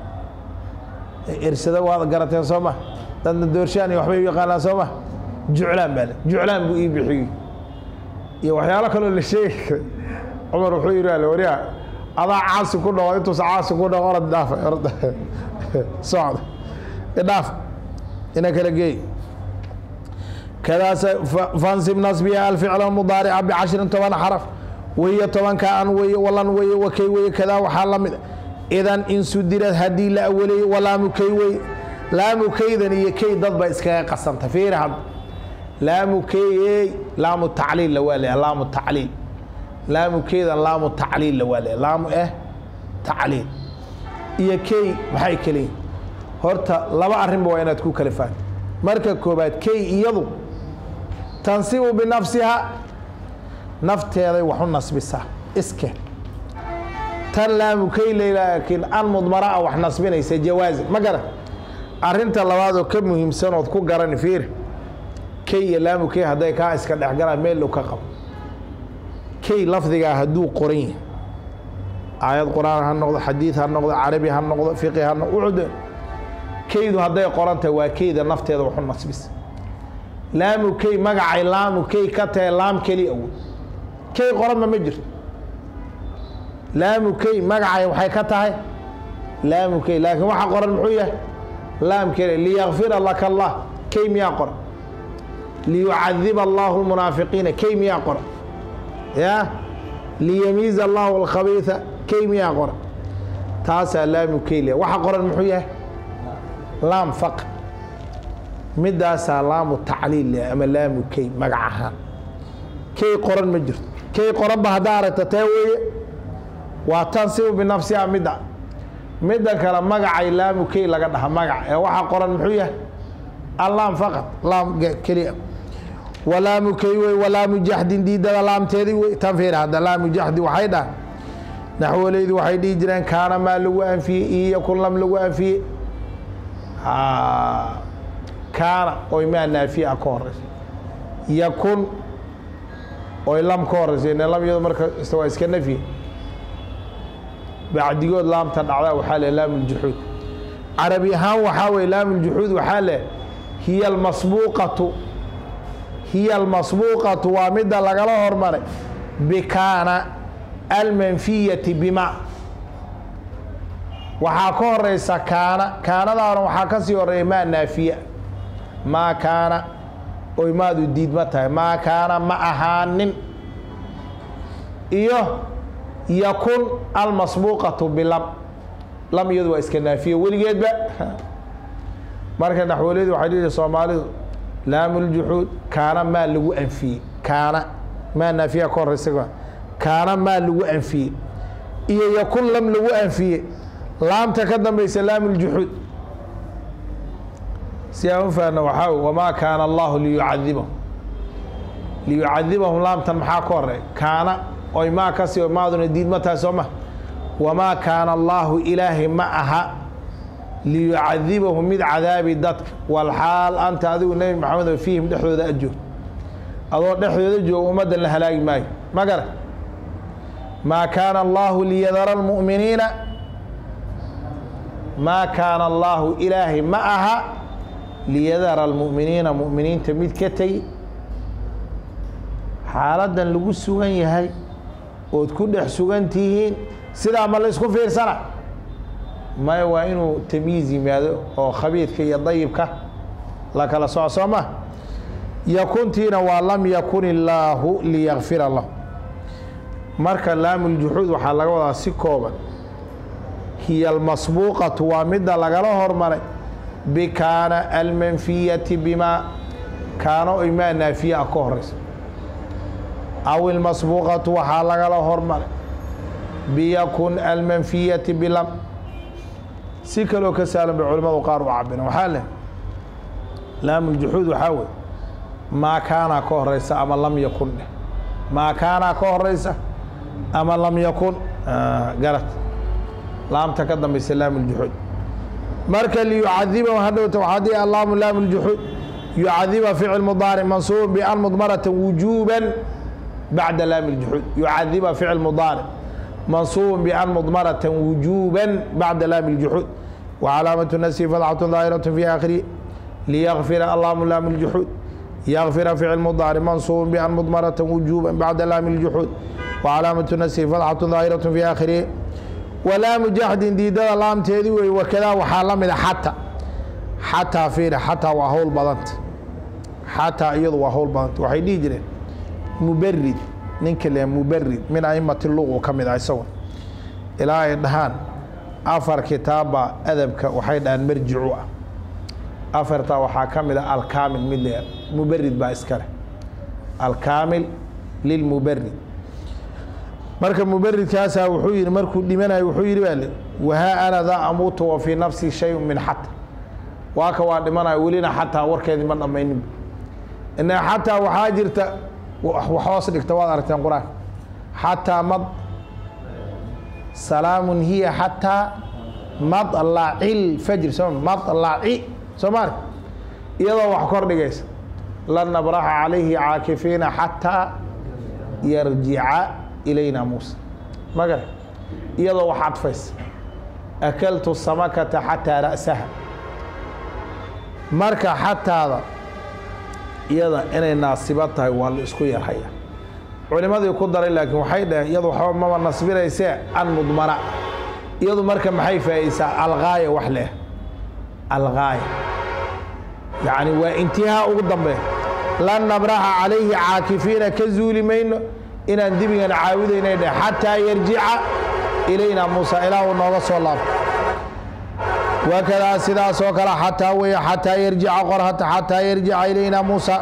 irsada waad garateen soo ma dadna doorshaan iyo waxbay u yaqaanaan soo ma juclaan baa le juclaan buu ii bixiyey iyo waxyaalo kaloo la sheegi karay cumar wuxuu yidhi ale waryaa adaa caasi ku noqo intuusa caasi ku noqo orad dhaafa orad socda idhaaf ina kala geey kadaas fansib nasbiya alficla mudaarica bicashrin toban xaraf wahiyo tobanka an weye walan weye wakay weye kadaa waxaa la mid idan insudirad haddii la awaleeyo walaamu kay weye laamu kaydan iyo kay dad ba iskaga qasanta fiiri had laamu kayey laamu tacliil la waa leeya laamu tacliil laamu kaydan laamu tacliil la waa leeya laamu eh tacliil iyo kay maxay keliyiin horta laba arrinba waa inaad ku kala fahan marka koobaad kay iyadu tansibu binafsiha nafteeday wax u nasbisaa iske tan laamu kay laakiin an mudmaraa wax nasbinaysa jawaazi ma garan arrinta labaad oo ka muhiimsan ood ku garani fiir kay iyo laamu kay hadday kaa iska dhexgalaan meel dhow ka qabo kay lafdigaa hadduu qoran yahay aayad qur-aan ha noqdo xadiid ha noqdo carabi ha noqdo fiqi ha noqdo ucud kaydu hadday qorantahay waa kayda nafteeda waxu nasbisa laamu kay magacay laamu kay ka tahay laam keli awood kay qoranba ma jirto laamu kay magacay waxay ka tahay laamu kay laakiin waxa qoran muxuu yahay laam keli liyakfira laka allah kay miyaa qoran liyucadiba allahu lmunaafiqiina kay miyaa qoran ya liyamiiza allahu alkhabiisa kay miyaa qoran taasaa laamu kay liya waxa qoran muxuu yahay laam faq midaasaa laamu tacliil leh ama laamu kay magac ahaan kay qoran ma jirto kay qoranba haddaa aragta tee weeye waa tansibu binafsiha midda midda kale magacay laamu kay laga dhaha magac ee waxaa qoran muxuu yahay allaam faqad laam keliya walaamu kay wey walaamu jaxdin diidada laamteedii wey tan fiir hadda laamu jaxdi waxay dhahan naxwaleydu waxay dhihi jireen kaana maa lagu anfiyey iyo yakun lam lagu anfiyey kaana oy maa naafiya ka horeysa yakun oy lam ka horeysa ine lam iyado marka waa iska nafyi bacdigood laamta dhacdaa waxaa le laam ljuxuud carabi ahaan waxaa weye laam ljuxuud waxaa le hiya almasbuuqatu hiya almasbuuqatu waa midda lagala hormaray bikaana almanfiyati bima waxaa ka horeysa kaana kaanadaana waxaa ka sii horeeya maa naafiya maa kaana oy maadu diidma tahay maa kaana ma ahaanin iyo yakun almasbuuqatu bilam lam iyadu waa iska naafiya weligeedba marka naxwaleydu waxay dhihi soomaalidu laamu ljuxuud kaana maa lagu anfiyey kaana maa naafiya ka horeysa kaana maa lagu anfiyey iyo yakun lam lagu anfiye laamta ka dambaysa laam ljuxuud si aan u fahanno waxaa wey wamaa kaana allahu liyucadibahum liyucadibahum laamtan maxaa ka horey kaana oy maa kasi o maaduna diidma tahay soo ma wamaa kaana allaahu ilaahay ma aha liyucadibahum mid cadaabi dadka walxaal anta adigu nebi maxamed oo fiihim dhexdooda ajoog adoo dhexdooda jooga ummaddan la halaagi maayo ma gara maa kaana allaahu liyadara almu'miniina maa kaana allaahu ilaahay ma aha liyadara almu'miniina mu'miniinta mid ka tegi xaaladdan lagu sugan yahay ood ku dhex sugan tihiin sidaa ma la isku fiirsana maya waa inuu tamyiiz yimaado oo khabiidka iyo dayibka la kala soco soo ma yakuntiina waa lam yakun illaahu liyakfira lahu marka laamuljuxuud waxaa laga wadaa si kooban hiya almasbuuqatu waa midda lagala hormaray bikaana almanfiyati bimaa kaano imaa naafiya ah ka horeysa aw ilmasbuuqatu waxaa lagala hormaray biyakun almanfiyati bilam si kaloo ka saalan bay culimmadu qaar u cabireen waxaa leh laamuljuxuud waxaa wey maa kaanaa ka horeysa ama lam yakun dheh maa kaanaa ka horeysa ama lam yakun garad laamta ka dambaysa laamuljuxuud marka liyucadiba hadhowta waxaa dii allaamu laamuljuxuud yucadiba ficil mudaaric mansuubun bian mudmaratan wujuuban bacda laami ljuxuud yucadiba ficil mudaaric mansuubun bian mudmaratan wujuuban bacda laami ljuxuud wacalaamatu nasri fadxatu daahiratu fi aakhirihi liyakfira allaamu laami ljuxuud yakfira ficil mudaaric mansuubun bian mudmaratan wujuuban bacda laami ljuxuud wacalaamatu nasri fadxatu daahiratu fi aakhirihi walaamu jaxdin diidada laamteedii wey wakadaa waxaa la mida xata xataa fiiri xataa waa howl badanta xataa iyadu waa howl badanta waxay dhihi jireen mubarid ninka le mubarid min aimati luqu ka mid ah isagun ilaa ay dhahaan afar kitaabba adabka waxay dhahaan marjicu ah afartaa waxaa ka mid ah alkaamil mid le mubarid baa iskale alkaamil lilmubarid marka mubaridkaasaa wuxuu yihi markuu dhimanayo wuxuu yihi baa le wahaa ana daa amuutu wa fii nafsi shay min xata waa ka waa dhimanayo welina xataa warkeedii ma dhammaynin ina xataa waxaa jirta wax hoos dhigta waad aragteen qur-aanka xataa mad salaamun hiya xataa madlaci lfajr soo madlaci soo ma ark iyadoo wax kor dhigaysa lan nabraxa calayhi caakifiina xataa yarjica ilayna muusa ma gara iyadoo wax cadfaysa akaltu samakata xataa ra'saha marka xataada iyada inay naasiba tahay waa la isku yarhaya culimadii ku daray laakiin waxay dhaheen iyadu waxba maba nasbinaysee an mudmara iyadu marka maxay faa'iisaa algaaya wax leh algaaya yacni waa intihaa ugu dambeeya lan nabraxa calayhi caakifiina ka zuuli mayno inaan dibigana caawidaynay dheh xataa yarjica ilayna muusa ilaa uu nooga soo laabto wakadaa sidaasoo kale xataa weeye xataa yarjica qorhata xataa yarjica ilayna muusa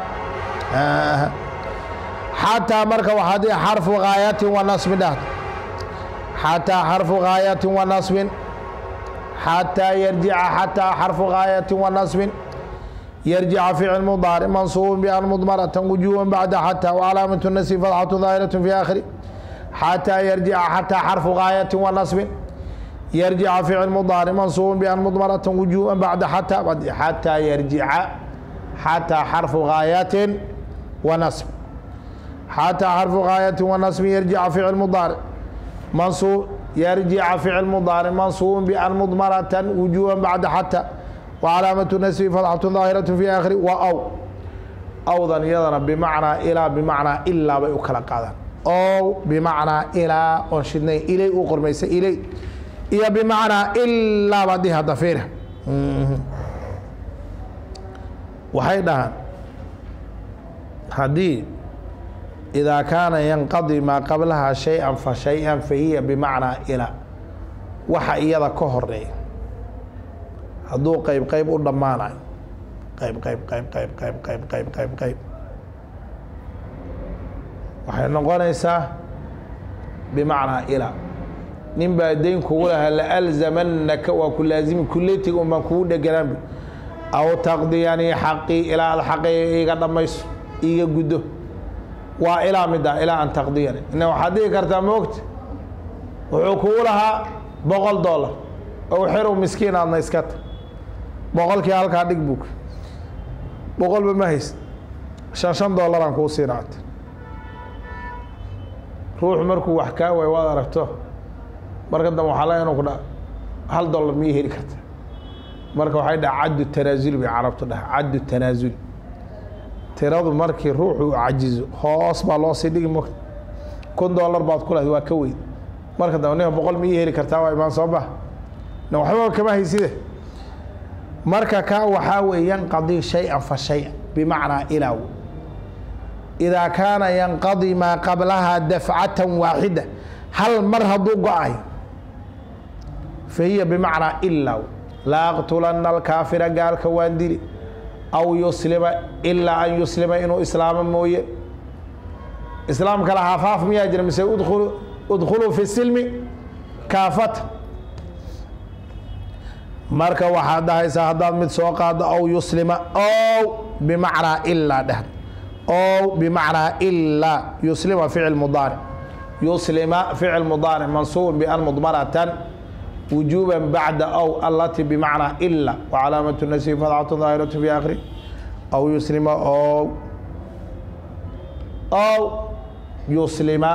xataa marka waxaa dii xarfu gaayatin wa nasbin dhahda xataa xarfu gaayatin wa nasbin xataa yarjica xataa xarfu gaayatin wa nasbin yarjica ficil mudaaric mansuubun bian mudmaratan wujuuban bacda xataa wcalaamatu nasbi fadxatu daahiratu fi aakhiri xataa yarjica xataa xarfu gaayatin wa nasbin yarjica ficil mudaaric mansuubun bian mudmaratan wujuuban bacda xataa xataa yarjica xataa xarfu gaayatin wa nasb xataa xarfu gaayatin wa nasbin yarjica ficil mudaaric mansuub yarjica ficil mudaaric mansuubun bian mudmaratan wujuuban bacda xataa wcalaamatu nasbi fadxatu daahiratu fi aakhiri wa aw awdan iyadana bimacnaa ilaa bimacnaa ilaa bay u kala qaadaan ow bimacnaa ilaa oon shidnay ilay u qormaysa ilay iyo bimacnaa ilaa baad dhihi hadda fiira waxay dhahaan haddii idaa kaana yanqadi maa qablaha shay-an fa shay-an fa hiya bimacnaa ilaa waxa iyada ka horeeya hadduu qayb qayb u dhammaanayo qayb qayb qayb qayb qayb qayb qayb qayb qayb waxay noqonaysaa bimacnaa ilaa nin baa dayn kugu lahaa laalzamanaka waa ku laazimi kulletiga un baan kugu dheganaanbu aw taqdiyanii xaqii ilaa aad xaqi iga dhammayso iiga guddo waa ilaa middaa ilaa an taqdiyani ina waxaad dhihi kartaa moogta wuxuu kugu lahaa boqol dollar ow xerow miskiin aadna iska ta boqolkii halkaa dhig bug boqolba ma hays shan shan dollaraan kuu siinaata ruux markuu wax kaa waay waad aragto marka dambe waxaa laga inu ku dha hal dollar miyay heli karta marka waxay dhaha caddu tanaasuli bay carabtu dhaha caddu tanaasuli tiradu markii ruuxu cajizo hoos baa loo sii dhigi mogta kun dollar baad ku lahayd waa ka weyn marka dambe ninka boqol miyay heli kartaa waa imaan soo bax na waxba kama hayside marka kaa waxaa weeye yanqadii shay-an fa shay-an bimacnaa ilaaw idaa kaana yanqadii maa qablahaa dafcatan waaxida hal mar hadduu go-ay fa hiya bimacnaa ilaaw la aqtulana alkaafira gaalka waan dili aw yuslima ilaa an yuslima inuu islaamo mooye islaamka la hafaaf miyaa jira mise udkhulu udkhuluu fi silmi kaafata marka waxaad dhahaysaa haddaad mid soo qaado aw yuslima ow bimacnaa ilaa dheh ow bimacnaa ilaa yuslima ficil mudaaric yuslima ficil mudaaric mansuubun bian mudmaratan wujuuba bacda ow alati bimacnaa ila wacalaamatu nasbi fadcatu daahiratu fi akhiri aw yuslima ow ow yuslima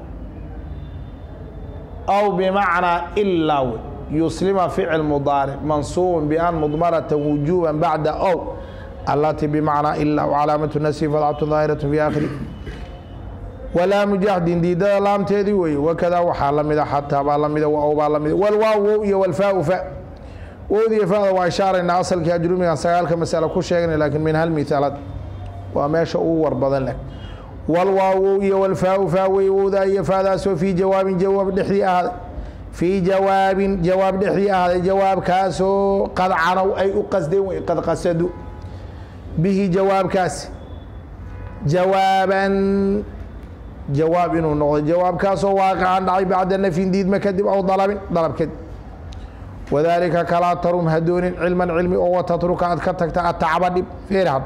ow bimacnaa ilaa wey yuslima ficil mudaaric mansuubun bian mudmarata wujuuba bacda ow alati bimacnaa ila wcalaamatu nasbi fadcatu daahiratu fi akhiri walaa mujahdin diidada laamteedii weeye wakadaa waxaa la mida xataa baa lamida waw baa lamida walwaaw wow iyo walfaau fa wowda iyo fada waa ishaaraynaa asalkii ajrumigan sagaalka masalo ku sheegnay laakiin min hal mithaalad waa meesha ugu war badan leh walwaaw wow iyo walfaau fa weye wowdaa iyo faadaasoo fii jawaabin jawaab dhexdii ahaaday fii jawaabin jawaab dhexdii ahaaday jawaabkaasoo qad canow ay u qasdeen wey qad qasadu bihi jawaabkaasi jawaaban jawaab inuu noqdo jawaabkaasoo waaqican dhacay bacda nafyin diidma kadib aw dalabin dalab kadib wadaalika kalaa tarum hadoonin cilman cilmi oo watatruka aad ka tagta atacba dhib feer had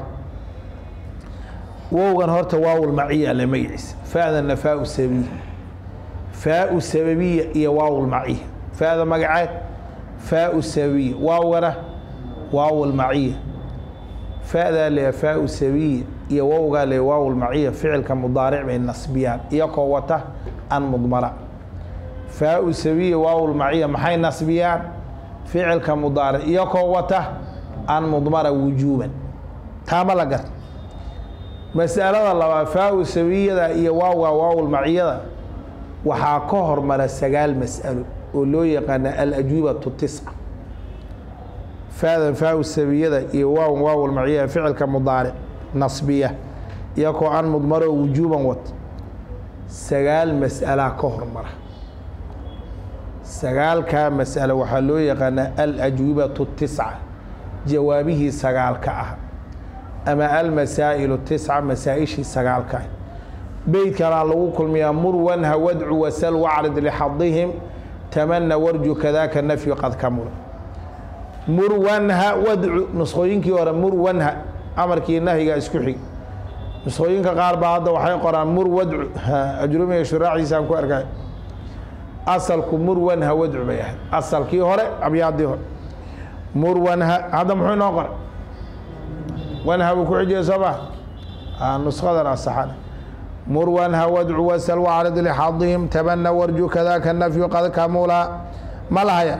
wowgan horta waawul maciya le magaciisa faadana faau sababiya faau sababiya iyo waawul maciya faada magaceed faau sababiya waawgana waawul maciya faadaa le faau sababiya iyo wowgaa le waawul maciya ficilka mudaaric bay nasbiyaan iyakoo wata an mudmara faau sabiya waawul maciya maxay nasbiyaan ficilka mudaaric iyakoo wata an mudmara wujuuban taama la garta masalada labaad faau sabiyada iyo waawga waawul maciyada waxaa ka hormara sagaal mas'alo oo loo yaqaana alajwibatu tisca faadan faau sabiyada iyo waawan waawul maciya ficilka mudaaric nasbiya iyakoo an mudmaro wujuuban wata sagaal mas'alaa ka hormara sagaalkaa mas'alo waxaa loo yaqaanaa alajwibatu tisca jawaabihii sagaalka ah ama almasaa'ilu tisca masaa-ishii sagaalka ah beydkanaa lagu kulmiyaa mur wanha wadcu wasal wacrid lixadihim tamana warju kadaaka nafyu qad kamula mur wanha wadcu nusqooyinkii hore mur wanha amarkii nahyiga isku xig nusqooyinka qaar baa hadda waxay qoraan mur wadcu ajrumiga shuraaciisaan ku arkay asalku mur wanha wadcu bay ahayd asalkii hore abyaadii hore mur wanha hadda muxuu inoo qoray wanha buu ku xijiyay soo ma nusqadan asaxan mur wanha wadcu wasal wacrid lixadihim tabana warju kadaaka nafyu qad kamula ma lahaya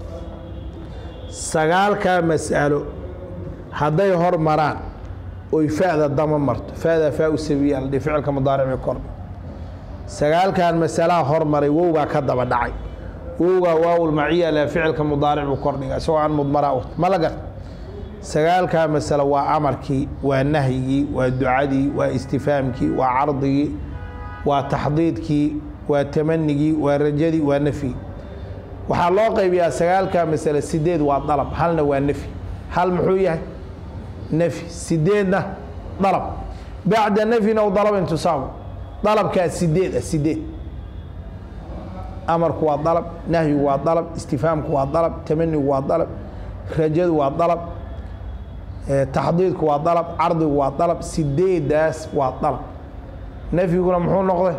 sagaalkaa mas'alo hadday hor maraan oy fa'da dama marto fa'da faa u sabiya la dhihi ficilka mudaaric bay kor sagaalkan masalaha hormaray wowgaa ka daba dhacay wowgaa waawul maciya le ficilka mudaaric buu kordhiga isagoo aan mudmaraa wata ma la garta sagaalkaa masalo waa amarkii waa nahyigii waa ducadii waa istifaamkii waa cardigii waa taxdiidkii waa tamanigii waa rajadii waa nafyigii waxaa loo qaybiyaa sagaalkaa masale sideed waa dalab halna waa nafyi hal muxuu yahay nafyi sideedna dalab bacda nafyin ow dalabin tusaabu dalabkaa sideed ah sideed amarku waa dalab nahyigu waa dalab istifhaamku waa dalab tamanigu waa dalab rajadu waa dalab taxdiidku waa dalab cardigu waa dalab sideedaas waa dalab nafyiguna muxuu noqday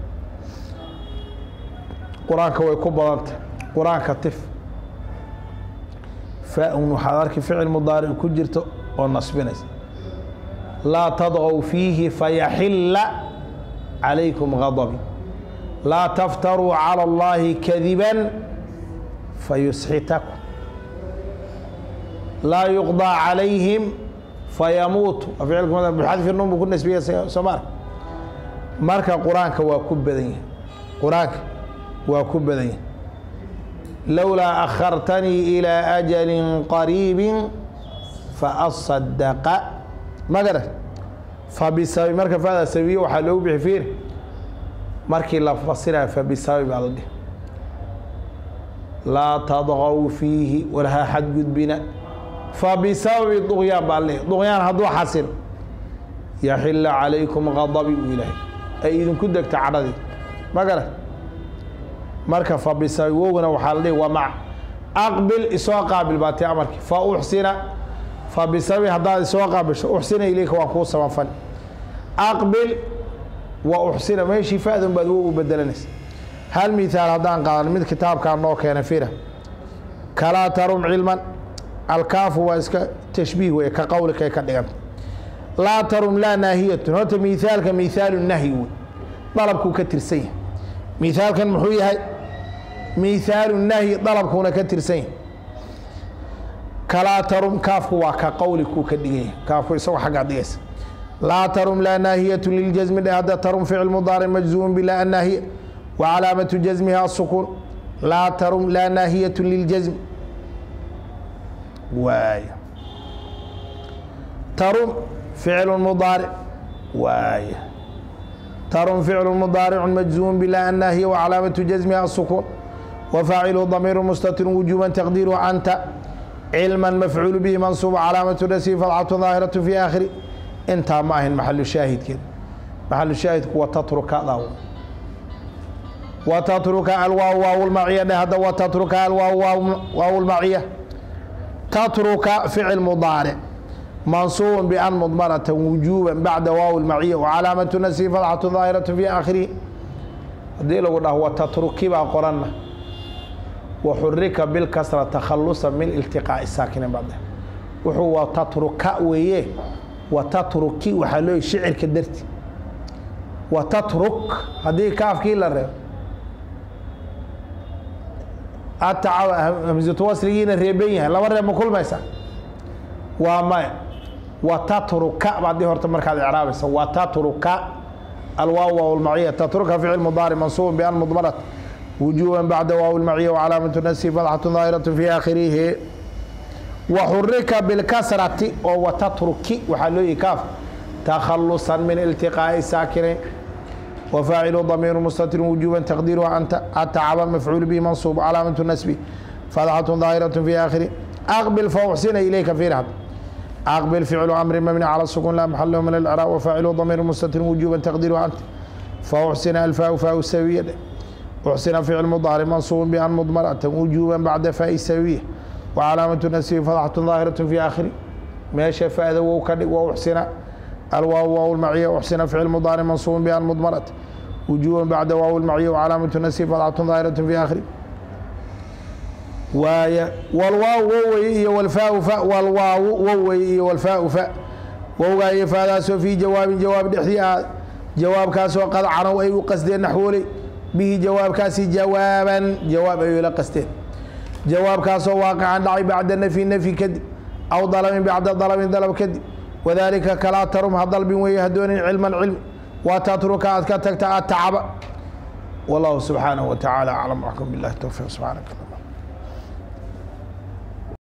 qur-aanka way ku badantay qur-aanka tif faa-un waxaad arki ficil mudaaric ku jirto oo nasbinaysa laa tadqow fiihi fayaxilla calaykum gadabi laa taftaruu calى اllahi kadiba fayusxitakum laa yuqضى calayhim fayamuutu bixadfi nun buu ku nasbiya soomar marka qur-aanka waa ku badan yahay qur-aanka waa ku badan yahay lowlaa akhartanii ilىa ajali qariibi faasadaqa magara fabisabi marka fada sabiye waxaa loogu bixi fiir markii la fasiraya fabisabi baa la dhihi laa tadqow fiihi walha xadgudbina fabisababi duqyaan baa la dhihi duqyaan hadduu xasilo yaxila calaykum gadabi uu ilaahay ay idinku degta cadhadii magara marka fabisabi wowgana waxaa la dhihi waa maca aqbil isoo qaabil baa tii amarkii fa uxsina fabisabi haddaad isoo qaabisho uxsina ilayka waan kuu samafali aqbil wa uxsina meeshii fa-dun baad wo u bedelanaysa hal mithaal haddaan qaadan mid kitaabkaa noo keena fira kalaa tarum cilman alkaafu waa iska tashbiih wey ka qowlikay ka dhiganta laa tarum laa naahiyatun horta mithaalka mithaalu nahyi wey dalabkuu ka tirsan yahay mithaalkan muxuu yahay mithaalu nahyi dalabkuuna ka tirsan yahay kalaa tarum kaafku waa ka qowli kuu ka dhigan yahay kaafku isagoo xaggaad dhigaysa laa tarum laa naahiyatu liljasmi dhe hadda tarum ficil mudaaric majzuum bilaa annaahiya wa calaamatu jasmiha asukuun laa tarum laa naahiyatu liljasmi waay tarum ficlu mudaaric waay tarum ficlu mudaaricu majzuum bilaa annaahiya wa calaamatu jasmiha asukuun wa faacilu damiiru mustatir wujuuban taqdiiru anta cilma mafcuul bihi mansuub calaamatu nasi fadcatu daahiratu fi aakhiri intaa ma ahin maxalu shaahidkeed maxalu shaahidku wa tatruka daa wa tatruka alwaaw waaw lmaciya dheh hadda wa tatruka alwaaw waaw lmaciya tatruka ficil mudaaric mansuub ban mudmarata wujuuba bacda waaw lmaciya wacalaamatu nasi fadcatu daahiratu fi aakhirihi haddii lagu dhaho wa tatruki baa qoranna waxurika bilkasra takhalusa min iltiqaa'i saakinin baad dheh wuxuu wa tatruka weeye wa tatruki waxaa looy shicirka darti wa tatruk haddii kaafkii la reebo ataca hamsatu wasligiina reeban yahay laba reeb ma kulmaysa waa maya wa tatruka baad dhihi horta markaad icraabaysa wa tatruka alwaaw waaw lmaciya tatruka ficil mudaaric mansuub bian mudmarat wujuuba bacda waaw lmaciya wacalaamatu nasi fadxatu daahiratu fi aakhirihi waxurika bilkasrati oo watatruki waxaa loo yihi kaaf takhalusan min iltiqaa'i saakinayn wafaacilu damiiru mustatir wujuuba taqdiiru anta atacaba mafcuul bihi mansuub calaamatu nasbi fadxatu daahiratu fi aakhiri aqbil fauxsina ilayka firhad aqbil ficlu amri mabni cala sukun laa maxalahu min alcraab wafaacilu damiiru mustatir wujuuba taqdiiru anta fauxsina alfaau faau sawiya uxsina ficil mudaaric mansuub bian mudmaratan wujuuba bacda faai sawiya wcalaamatu nasibi fadxatu daahiratu fi aakhiri meesha fa'da wow ka dhig waa uxsina alwaaw waaw lmaciya uxsina ficil mudaaric mansuubun bian mudmarat wujuuban bacda waaw lmaciya wcalaamatu nasibi fadxatu daahiratu fi aakhiri waaya walwaaw wowey iyo walfaau fa walwaawu wowey iyo walfaau fa wowgaa iyo faadaasoo fii jawaabin jawaab dhexdii ah jawaabkaasoo qad canow ay u qasdeen naxwooley bihi jawaabkaasi jawaaban jawaab ay la qasteen jawaabkaasoo waaqican dhacay bacda nafyi nafyi kadib aw dalabin bacda dalabin dalab kadib wadaalika kalaa tarum ha dalbin weeye hadoonin cilman cilmi waa tatruka aad ka tagta atacaba wallahu subxaanahu wa tacaala aclam waxkum billahi towfiiq subxaanaka